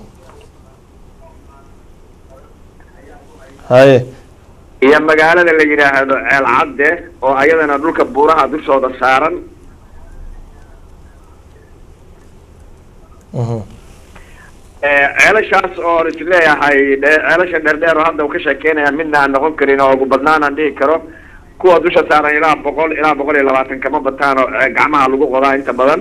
haye iyo magaalada la yidhaahdo ceel cadde oo ayadana dhulka buuraha dushooda saaran mhm. Eh, ceelashaas oon is leeyahay dhe- ceelasha dheerdheer oo hadda uu ka sheekeynaya midna aan noqon karin oo ugu badnaan aan dhihi karo kuwa dusha saaran ilaa boqol ilaa boqol iyo labaatan kama bataan oo eh, gacmaha lagu qodaa inta badan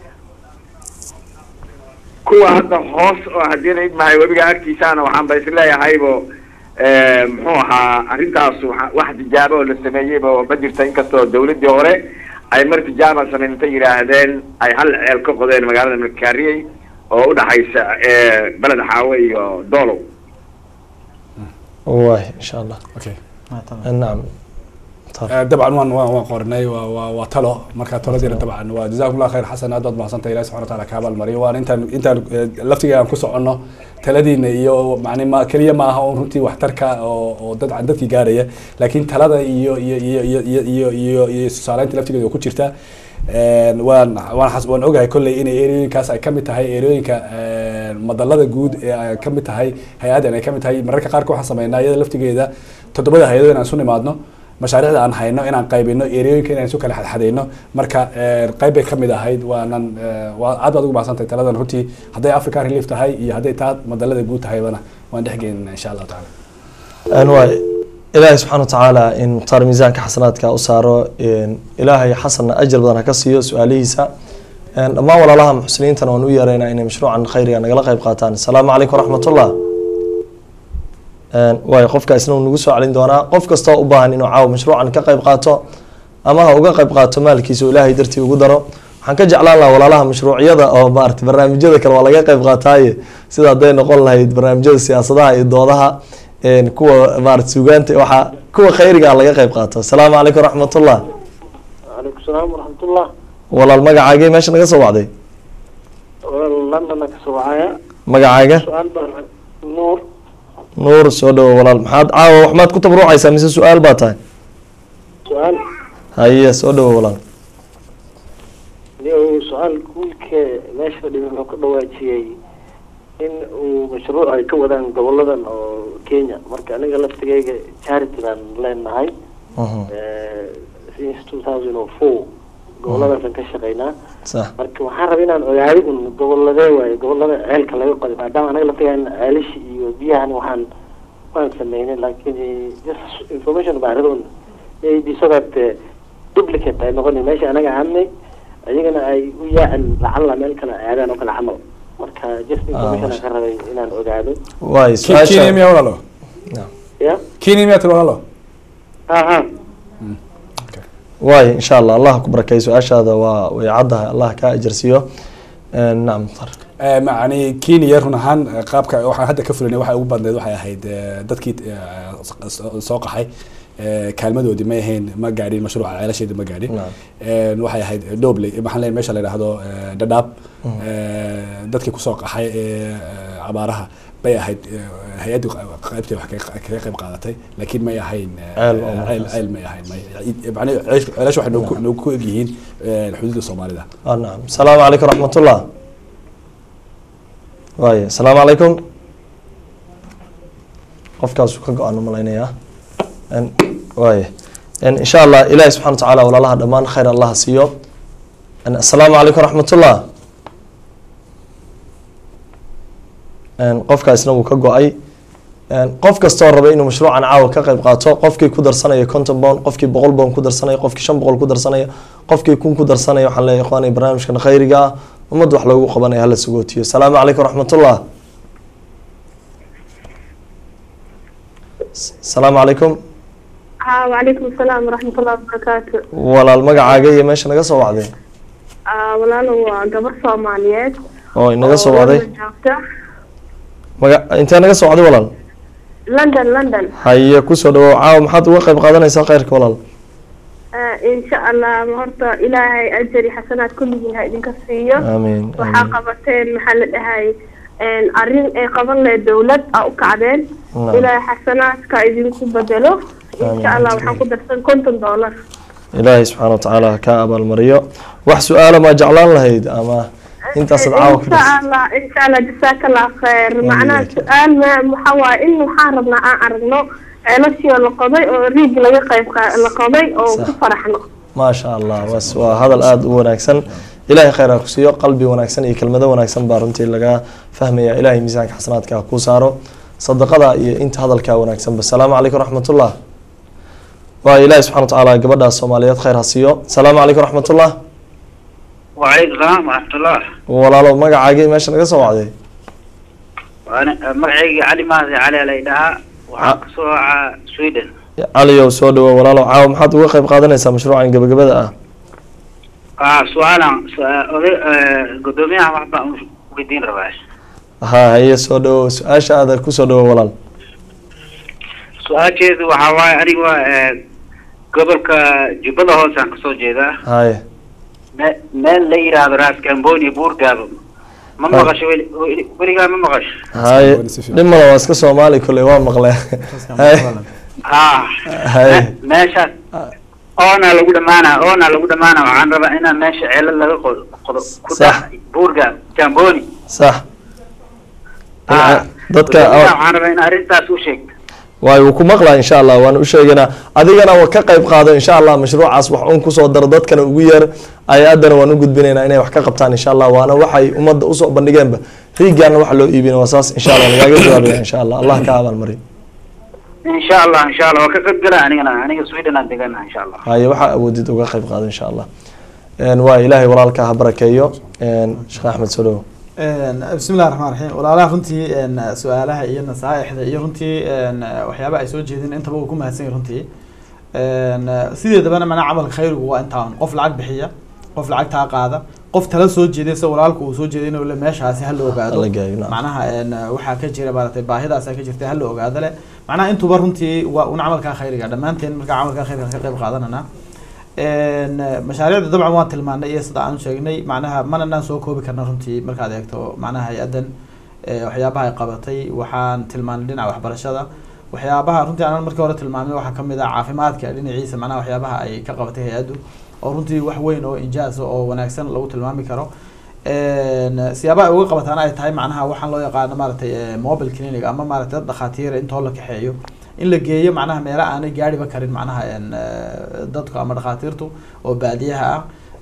kuwa hadda hoos oo haddii la idmahay webiga agtiisaana waxaan ba is leeyahaybo eh, muxuu ahaa arrintaas waxa- wax tijaabo oo la sameeyeyba oo ma jirta inkastoo dawladdii hore ay mar tijaaba sameyn intay yidhaahdeen ay hal ceel ka qodeen magaalada malkaariyey oo udhaxaysa eh, beled xaawe iyo doolow waay insha allah okay Ah, tamam. nacam Eh, dabcan waan waan waan qornay waa waa waa talo marka taladiina dabcan waa jazakum allah khayr xasan aad baad mahadsantahay ilahi subxana wataala kaa abaalmariyo waan intaan intaan eh, laftiga aan ku soconno taladiina iyo macni ma keliya ma aha un runtii waxtarka oo oo dad dadkii gaaraya laakiin talada iyo iyo iyo iyo iyo iyo iyo iyo tusaaleynta laftigeeda oo ku jirta Een, waan waan xas- waan ogahay kolley inay erooyinkaas ay kamid tahay erooyinka een, madalada guud ee ay kamid tahay hay-addan ay kamid tahay mararka qaarka waxaan sameynaa iyada laftigeeda toddobada hay-adood inaan isu nimaadno mashaariicda aan hayno inaan qaybino erooyinka inaan isu kala xadxadayno marka een, qayb bay kamid ahayd waanan ee, waa aad baad ugu mahadsantahay taladan runtii hadday africa relief tahay iyo hadday taa madalada guud tahaybana waan dhexgeynina insha allahu tacaala Een waay ilaahay subxaana watacaala in mukhtaar miisaanka xasanaadka u saaro een, ilaahay xasanna ajar badan ha ka siiyo su-aalihiisa Een, dhammaan walaalaha muxsiniintana waan u yeeraynaa inay mashruucan khayriga nagala qayb qaataan asalaamu calaykum waraxmatullah Een, waay qofka isna uu nagu soo celin doonaa qof kastoo u baahan inuu caawa mashruucan ka qayb qaato ama ha uga qayb qaato maalkiisa oo ilaahay dartii ugu daro waxaan ka jeclaan lahaa walaalaha mashruucyada oo maarata barnaamijyada kale waa laga qayb qaataaye sida hadday noqon lahayd barnaamijyada siyaasadaha iyo doodaha een, kuwa maarata suugaanta waxaa kuwa khayriga ah laga qayb qaato asalaamu calaykum waraxmatullah وعليكم السلام ورحمة الله walaal magacaagee meesha naga soo wacday لندن كسوعايا magacaaga سؤال بر- نور nuur soo dhawo walaal maxaad caawa wax maad ku tabruucaysaa mise su-aal baa tahay سؤال haye soo dhawo walaal ليه سؤال كولك ماشي فدي wuxuu ka dhawaajiyey in uu mashruuc ay ka wadaan goboladan oo Kenya marka aniga laftigayga charity baan leenahay Mhm. Eh, since 2004 gobolladaasan ka shaqaynaa sax marka waxaan rabay inaan ogaado un goboladee waaye gobolada ceelka laga qoday maadaama anaga laftigaan ceelishi iyo biyahan waxaan waan sameynay laakiin eh, just information baaridun maybe so that eh, duplicate ay noqoni meesha anaga aadnay ayagana ay u yaacin lacalla meel kale aadaan oo kale camal marka just information aan ka rabay inaan ogaado waay Ki- kenya su-aasha miyaa walaalo ya kenya miyaa tiri walaalo ha ha waay insha allah allah ku barakeeyo su-aashaada waa way caddahay allah kaa ajarsiiyo nacam mukhtar Eh, macni kenya run ahaan eh, qaabka waxaan hadda ka fulinay waxay ugu badneed waxay ahayd eh, dadkii eh, soo- soo qaxay eh, kaalmadoodii ma ahayn ma gaadhin mashruuca ceelasheedii ma gaadhin Naam. Eh, waxay ahayd doble maxaan leeyahay meesha la yidhaahdo eh, dhadhaab Eh, dadkii kusoo qaxay ee eh, abaaraha bay ahayd eh, hay-addu qaybtay wax ka- kaga qayb qaadatay laakiin may ahayn eh, Ceel oo ceel markaas. ceel may ahayn may macni ceesh- ceelasha waxay noogu noogu ku egyihiin eh, xuduudda soomaalida ah nacam asalaamu calaykum raxmatullah waay asalaamu calaykum qofkaasuu ka go-aan umalaynayaa n waay n insha allah ilahi subxana wa tacaala walaalaha dhammaan khayr allah ha siiyo n asalaamu calaykum raxmatullah n qofkaasna wuu ka go-ay n qof kastoo raba inuu mashruucan caawa ka qayb qaato qofkii ku darsanaya conton pound qofkii boqol pound ku darsanaya qofkii shan boqol ku darsanaya qofkii kun ku darsanaya waxaan leeyahay ikhwaani barnaamijkan khayriga ah ummadda wax loogu qabanaya hala sagootiyo asalaamu calaykum raxmatullah S- asalaamu calaykum ها وعليكم السلام ورحمة الله وبركاته walaal magacaaga iyo meesha naga soo wacday آه walaalo waa gabar Soomaaliyeed oo inaga soo wacday London joogta maga intee naga soo wacday walaal London London haye kusoo dhawow caawa maxaad uga qayb qaadanaysaa khayrka walaal آه إن شاء الله horta ilaahay ajari xasanaad kulligiin ha idinka siiyo aamiin waxaa aamiin qabateen maxaa la dhahay een arrin ay qaban lahayd dawlad aa u kacdeen Naam. ilaahay xasanaadka idinku bedelo insha allah waxaan ku darsan konton dollar ilaahay subxaana wa tacaala ha kaa abaalmariyo wax su-aala maa jeclaan lahayd ama intaasaad caawa ku insha allah insha allah jazaaka allah khayr macnaha Amiin. su-aal ma waxaa waaye in waxaan rabnaa aan aragno ceelashii oo la qoday oo riig laga qayb qa- la qoday oo Sax. ku faraxno maasha allah was waa hadal aada u wanaagsan ilaahay khayr ha ku siiyo qalbi wanaagsan iyo kelmado wanaagsan baa runtii laga fahmaya ilaahay miisaanka xasanaadka ha kuu saaro sadaqada iyo inta hadalkaa wanaagsanba asalaamu calaykum raxmatullah waa ilaahay subxana wa tacaala gabadhaas soomaaliyeed khayr ha siiyo asalaamu calaykum raxmatullah وعليكم السلام ورحمة الله walaalo magacaagii meesha naga soo wacday وأنا مقعي علي ماضي علي ليلها وحقصوا سويدن caliyow soo dhawo walaalo caawa maxaad uga qayb qaadanaysaa mashruucan gabagabada ah آه سؤالا سؤال قدوميها وحبا ودين رباش ha haye soo dhawo su-aasha aada kusoo dhawo walaal سؤال جيد وحواي أريوا قبل كجبل هوسان كسو جيدا haye مال ليرا راس كامبوني بور قابل ما مغش ولي ولي ما مغش haye dhimala waa iska soomaali kolley waa maqlee haye آه haye meeshaas oona lagu dhamaana oona lagu dhamaana waxaan rabaa inaan meesha ceelal laga qodo qodo ku Sax. dhac buurga jamboni sax Ah, dadka gudoomiyaha waxaan rabaa in arrintaas u sheegto waay wuu ku maqlaa insha allah waan u sheeganaa adigana wa ka qayb qaado insha allah mashruucaas wax un kusoo daro dadkana ugu yeer ay-adana waan u gudbinaynaa inay wax ka qabtaan insha allah waana waxay ummadda usoo bandhigeenba riigaana waxa loo iibina waa saas insha allah lagaaga jawaabaya insha allah allah ka abaalmariyo insha allah insha allah waa ka qayb gala anigana aniga sweden aan degana insha allah haye waxaa awoodid uga qayb qaado insha allah Een, waa ilaahay walaalka ha barakeeyo Een, sheekh axmed soo dhawo bismi illahi raxmaan raxiim walaalaha runtii een, su-aalaha iyo nasaaixda iyo runtii een, waxyaaba ay soo jeedin intaba uu ku mahadsan yahay runtii Een, sideedabana mana camalka khayrigu waa intaan qof lacag bixiya qof lacagtaa qaada qof tala soo jeeday se walaalku uu soo jeeday inuu le meeshaasi hala ogaado Hala geeyo, nacam. macnaha een, waxaa ka jira maaragtay baahidaasa ka jirta hala ogaado le macnaha intuba runtii waa un camalkaa khayriga dhammaanteen markaa camalkaa khayriga ka qayb qaadanana Een, mashaariicda dabcan waan tilmaanay iyo sida aan sheegnay macnaha mananaan soo koobi karna runtii markaad eegto macnaha hay-addan ee, waxyaabaha ay qabatay waxaan tilmaanay dhinaca waxbarashada waxyaabaha runtii aanan markii hore tilmaamay waxaa kamid ah caafimaadka dhinaciisa macnaha waxyaabaha ay ka qabatay hay-addu oo runtii wax weyn oo injaaz ah oo wanaagsan lagu tilmaami karo Een, siyaabaha ay uga qabataana ay tahay macnaha waxaan loo yaqaano maaragtay ee, mobile clinic ama maaragtay dad dhakhaatiira intoo la kaxeeyo in la geeyo macnaha meelo aanay gaariba karin macnaha een, ee, dadku ama dhakhaatiirtu oo baadiyaha ah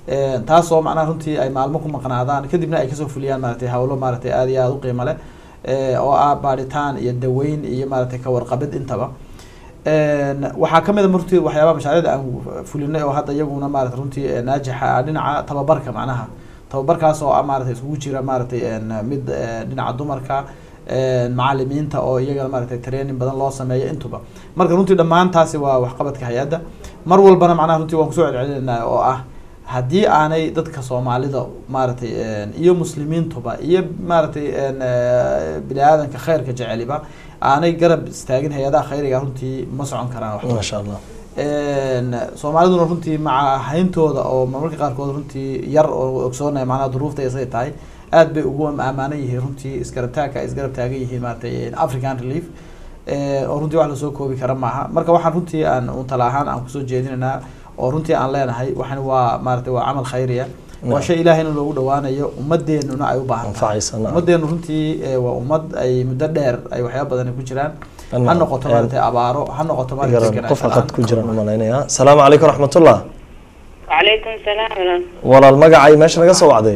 Een, taasoo macnaha runtii ay maalmo ku maqnaadaan kadibna ay kasoo fuliyaan maaragtay hawlo maaragtay aad iyo aada u qiimo leh ee, oo ah baadhitaan iyo daweyn iyo maaragtay ka warqabid intaba Een, waxaa kamid a runtii waxyaabaha mashaariicda aan fulinay oo hadda iyaguna maarata runtii ee, naajixa ah dhinaca tababarka macnaha tababarkaas oo ah maaragtay isugu jira maaragtay een, mid ee, dhinaca dumarka een, macalimiinta oo iyagana maaragtay training badan loo sameeyo intuba marka runtii dhammaantaasi waa waxqabadka hay-adda mar walbana macnaha runtii waan kusoo celcelinayna oo ah haddii aanay dadka soomaalida maaragtay een, iyo muslimiintuba iyo maaragtay een, ee, bini aadanka khayrka jeceliba aanay garab istaagin hay-adaha khayriga runtii ma socon karaan wax maasha allah Een, soomaaliduna runtii maca hayntooda oo marmarka qaarkood runtii yar oo ogsoonaya macnaha duruufta ay siday tahay aad bay ugu amaanan yihiin runtii isgarab taagka ay isgarab taagan yihiin maaragtay african relief Ee, oo runtii wax lasoo koobi kara maaha marka waxaan runtii aan un tala ahaan aan kusoo jeedinaynaa oo runtii aan leenahay waxan waa maaragtay waa camal khayriya waa Naam. shay ilaahayna loogu dhawaanayo ummadeenuna ay u baahan tahay anfacaysa nacam. ummadeenu runtii ee, waa ummad ay muddo dheer ay waxyaaba badan ku jiraan ha Nacam. noqoto maaragtay abaaro ha noqoto maaragtay garan deganaansho qof la'aan. aqad ku jiraan umalaynaya asalaamu calaykum raxmatullah وعليكم السلام ورحمة walaal magacay meesha naga soo wacday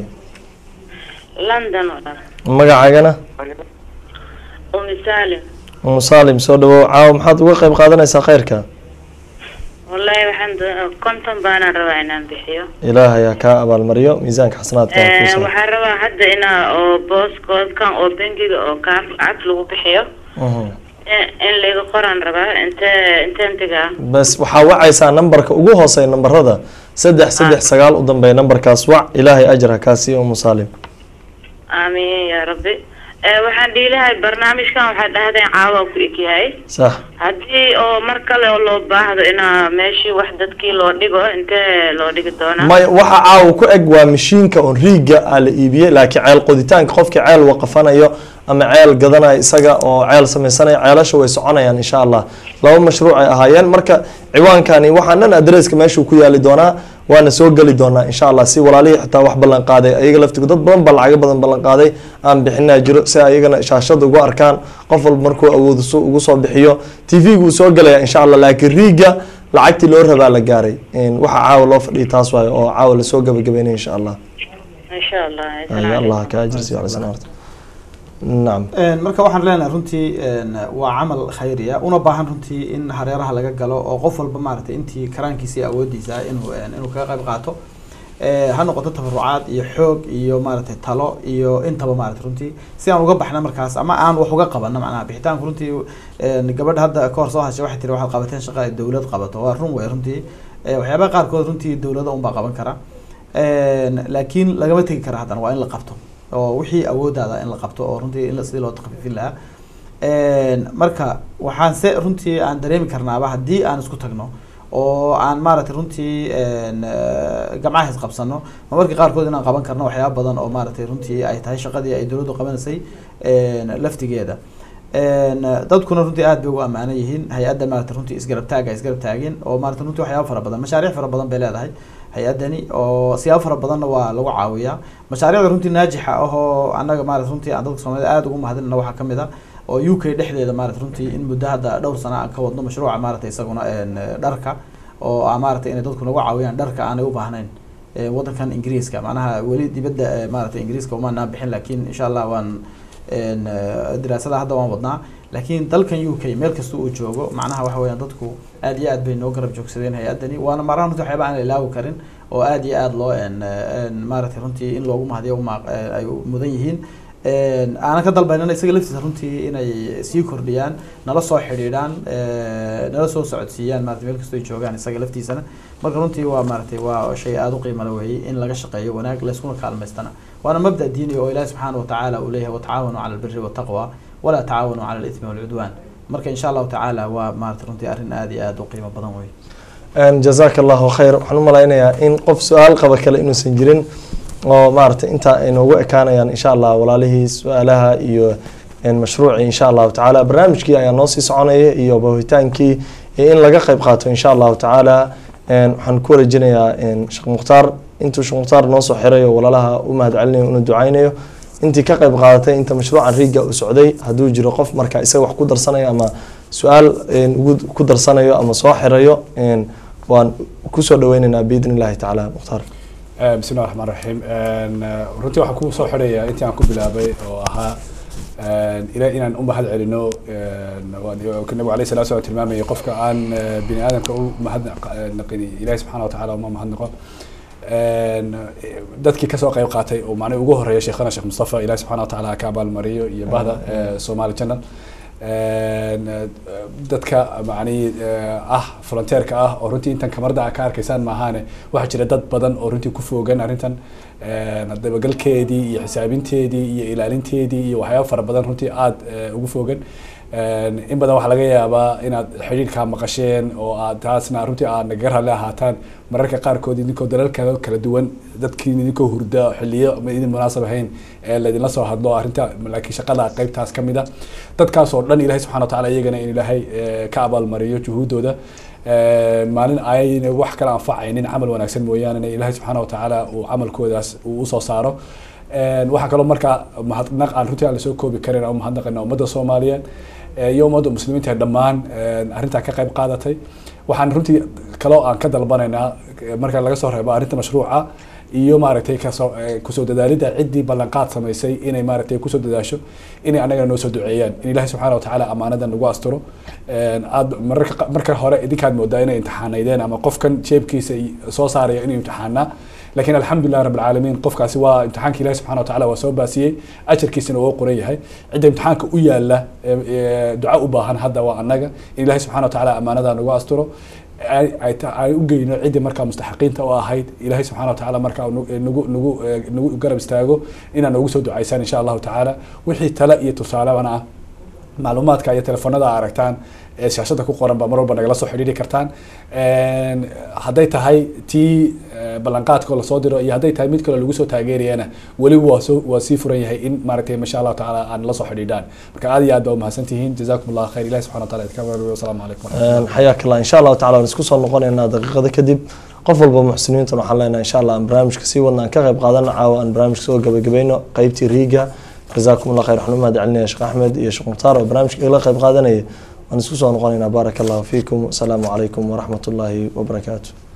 لندن magacaagana أم سالم umu saalim soo dhawow caawa maxaad uga qayb qaadanaysaa khayrka والله waxaan do- konton baanaan rabaa inaan bixiyo ilaahay ha kaa abaalmariyo miisaanka xasanaadka ha kuu Eh, saaro. waxaan rabaa hadda inaa oo booskoodkan oo bangiga oo kaaf cad lagu bixiyo Mhm. in- in layga qoraan rabaa inte inteen digaa bas waxaa wacaysaa nambarka ugu hooseeya nambarada saddex saddex sagaal u dambeeya nambarkaas wac ilaahay ajar ha kaa siiyo umu saalim aamiin yaa rabbi Eh, waxaan dhiilahay barnaamijkan waxaa dhahdeen caawa ku egyahay sax haddii oo mar kale oo loo baahdo inaa meeshii wax dadkii loo dhigo intee loo dhigi doonaa may waxa caawa ku eg waa mashiinka on riiga aa la iibiyey laakiin ceel qoditaanka qofkii ceel waqafanayo ama ceel gadanayo isaga oo ceel samaysanaya ceelasha way soconayaan insha allah laba mashruuc ay ahaayeen marka ciwaankani waxaan dhan adresska meeshuu ku yaali doonaa waana soo geli doonaa insha allah si walaalihii xitaa wax ballan qaaday ayaga laftigu dad badan baa lacago badan ballan qaaday aan bixinaa jiro si ayagana shaashada ugu arkaan qof walba markuu awoodo su ugu soo bixiyo tv-gu wuu soo gelaya insha allah laakiin riiga lacagtii loo rabaa la gaaray Een, waxa caawa loo fadhiyay taas waayo oo caawa lasoo gabagabeynay insha allah insha allah ay allah ka ajirsiyo cala sanaarta nacam Een, marka waxaan leenahay runtii een, waa camal khayriya una baahan runtii in hareeraha laga galo oo qof walba maaragtay intii karaankiisa iyo awoodiisa inuu een, inuu kaga qayb qaato Ee, ha noqoto tabarucaad iyo xoog iyo maaragtay talo iyo intaba maaragtay runtii si aan uga baxna markaas ama aan wax uga qabano macnaha bixitaanku runtii een, gabadha hadda ka hor soo hashay waxay tiri waxaad qabateen shaqa ay dowlad qabato waa run wey runtii Ee, waxyaabaha qaarkood runtii dowlada unbaa qaban kara Een, laakiin lagama tegi kara haddana waa in la qabto oo wixii awoodaada in la qabto oo runtii in la- sidii loo takfiifin lahaa Een, marka waxaan se runtii aan dareemi karnaaba haddii aan isku tagno oo aan maaragtay runtii een, eh, gamcaha isqabsano ma marka qaarkood inaan qaban karno waxyaaba badan oo maaragtay runtii ay tahay shaqadii ay dowladdu qabanaysay een, laftigeeda Een, dadkuna runtii aad bay ugu ammaanan yihiin hay-adda maaragtay runtii isgarab taaga isgarab taagin oo maaragtay runtii waxyaaba fara badan mashaariic fara badan bay leedahay hay-addani oo siyaabo fara badanna waa lagu caawiyaa mashaariicda runtii naajixa ah oo annaga maarata runtii aan dadka soomaalida aada ugu mahadinana waxaa ka mid a oo u k dhexdeeda maarata runtii in muddo hadda dhowr sana aan ka wadno mashruuca maarata isaguna een, dharka oo ah maarata inay dadku nagu caawiyaan dharka aanay u baahnayn Ee, wadankan ingiriiska macnaha weli dibadda ee, maarata ingiriiska umaanaan bixin laakiin insha allah waan een, eh, diraasada hadda waan wadnaa laakiin dalkan u k meel kasta uu joogo macnaha waxa weeyaan dadku aad iyo aad bay noo garab joogsadeen hay-addani waana marahan runtii waxyaaba aan la ilaawi karin oo aad iyo aad loo een, een, maaragtay runtii in loogu mahadiyo uma- eh, ay mudan yihiin Een, aanan ka dalbaynana isaga laftiisa runtii inay sii kordhiyaan nala soo xidhiidhaan eh, nala soo socodsiiyaan maarata meel kastoo ay joogaan isaga laftiisana marka runtii waa maaragtay waa shay aada u qiimo la weeyey in laga shaqeeyo wanaag layskuna kaalmaystana waana mabda diini oo ilaahi subxaana watacaala uu leeyahay watacaawanuu cala albiri waltaqwa walaa tacaawanuu cala alithmi walcudwaan marka insha allahu tacaala waa maarata runtii arrin aada iyo aada u qiimo badan weeye Een, jazaaka allahu khayr waxaan u malaynayaa in qof su-aal qaba kale inuusan jirin oo maaragtay intaa ay noogu ekaanayaan insha allah walaalihii su-aalaha iyo een, mashruucii insha allahu tacaala barnaamijkii ayaa noo sii soconaya iyo bahitaankii iyo in laga qayb qaato insha allahu tacaala een, waxaan ku wareejinayaa een, sheekh mukhtaar intuu sheekh mukhtaar noo soo xirayo walaalaha u mahad celinayo una ducaynayo intii ka qayb qaadatay inta mashruucan riiga uu socday hadduu jiro qof marka isaga wax ku darsanayo ama su-aal een, ugu ku darsanayo ama soo xirayo een, waan kusoo dhaweyneynaa biidn illahi tacaala mukhtaar Eh, bismi llahi raxmaan raxiim En, eh, runtii waxaan ku soo xidhayaa intii aan ku bilaabay oo ahaa en, ila inaan u mahad celino en, waan- oo nabigu alayhi salatu wasalam tilmaamayay qofka aan eh, bini aadamka u mahadnaqin ilahi subxana wa tacaala uma mahadnaqo En, eh, dadkii kasoo qayb qaatay oo macnaha ugu horeeya sheekhana sheekh mustafa ilahi subxana wa tacaala ha ka abaalmariyo iyo bahda eh, somali channel En, eh, dadka macnihi eh, ah volunteerka ah oo runtii intan kamarada a ka arkaysaan maahaane waxaa jira dad badan oo runtii ku foogan arrintan En, dabagalkeedii iyo xisaabinteedii iyo ilaalinteedii iyo waxyaaba fara badan runtii aada eh, ugu foogan En, in badan waxaa laga yaabaa inaad xidhiirkaa maqasheen oo aad taasna runtii aad nagaga raalli ahaataan mararka qaarkood idinkoo dalal kale kala duwan dadkiin idinkoo hurda xiliyo ma idin munaasab ahayn ee laydinla soo hadlo arrinta laakiin shaqada qaybtaas ka mid a dadkaas oo dhan ilahay subxana wa tacaala iyagana in ilaahay eh, ka abaalmariyo juhuuddooda En, maalin ayna wax kala anfacaynin camal wanaagsan mooyaane ilaahay subxaana wa tacaala uu camalkoodaas uu usoo saaro En, waxaa kaloo markaa mahadnaq aan runtii aan lasoo koobi karin aan u mahadnaqayna ummadda soomaaliyeed eh, iyo ummadda muslimiinta dhammaan en, arrintaa ka qayb qaadatay waxaan runtii kaloo aan ka dalbanaynaa eh, marka laga soo reebo arrinta mashruuca iyo maaragtay kasoo eh, kusoo dadaalidda ciddii ballanqaad samaysay inay maaragtay kusoo dadaasho inay anagana noo soo duceeyaan in ilaahay subxaana wa tacaala amaanadan nagu asturo En, aad mararka qa- marka hore idinkaad moodaa inay imtixaanaydeen ama qofkan jeebkiisa i- soo saaraya inuu imtixaanaa laakiin alxamdulilah rab alcaalamiin qofkaasi waa imtixaanka ilahi subxana wa tacaala waa soo baasiyey ajarkiisana waa u qoran yahay cidda imtixaanka u yaala ee- ee duca u baahan hadda waa annaga in ilahi subxana wa tacaala amaanada nagu asturo ay ay ta- ay u geyno ciddii markaa mustaxiqiinta u ahayd ilaahay subxana wa tacaala markaa uu nu- nagu nagu eh, nagu garab istaago inaan noogu soo ducaysaan insha allahu tacaala wixii tale iyo tusaalebana ah macluumaadka iyo telefoonada aad aragtaan ee shaashada ku qoran baa mar walba nagala soo xidhiiri kartaan En, hadday tahay tii eh, ballanqaadka oo lasoo diro iyo hadday tahay mid kale lagu soo taageerayana weli waa soo waa sii furan yahay in maaragtay masha allahu tacaala aan la soo xidhiidhaan marka aad iyo aad baa umahadsan tihiin jazakum allah khayr ilahi subxana wa taala idinka abaalmariyo wasalaamu calaykum waraxmatullahi xayaak allah insha allahu tacala waan isku soo noqonaynaa daqiiqada kadib qof walba muxsiniintan waxaan leenahay insha allah aan barnaamijka sii wadna aan ka qayb qaadana caawa aan barnaamijka soo gabagabayno qeybtii riiga jazaakum allah khayr waxaan u mahad celinaya sheekh axmed iyo sheekh mukhtaar oo barnaamijka igala qayb qaadanaya waan isku soo noqonaynaa baaraka allahu fiikum asalaamu calaykum waraxmat ullaahi wabarakaatu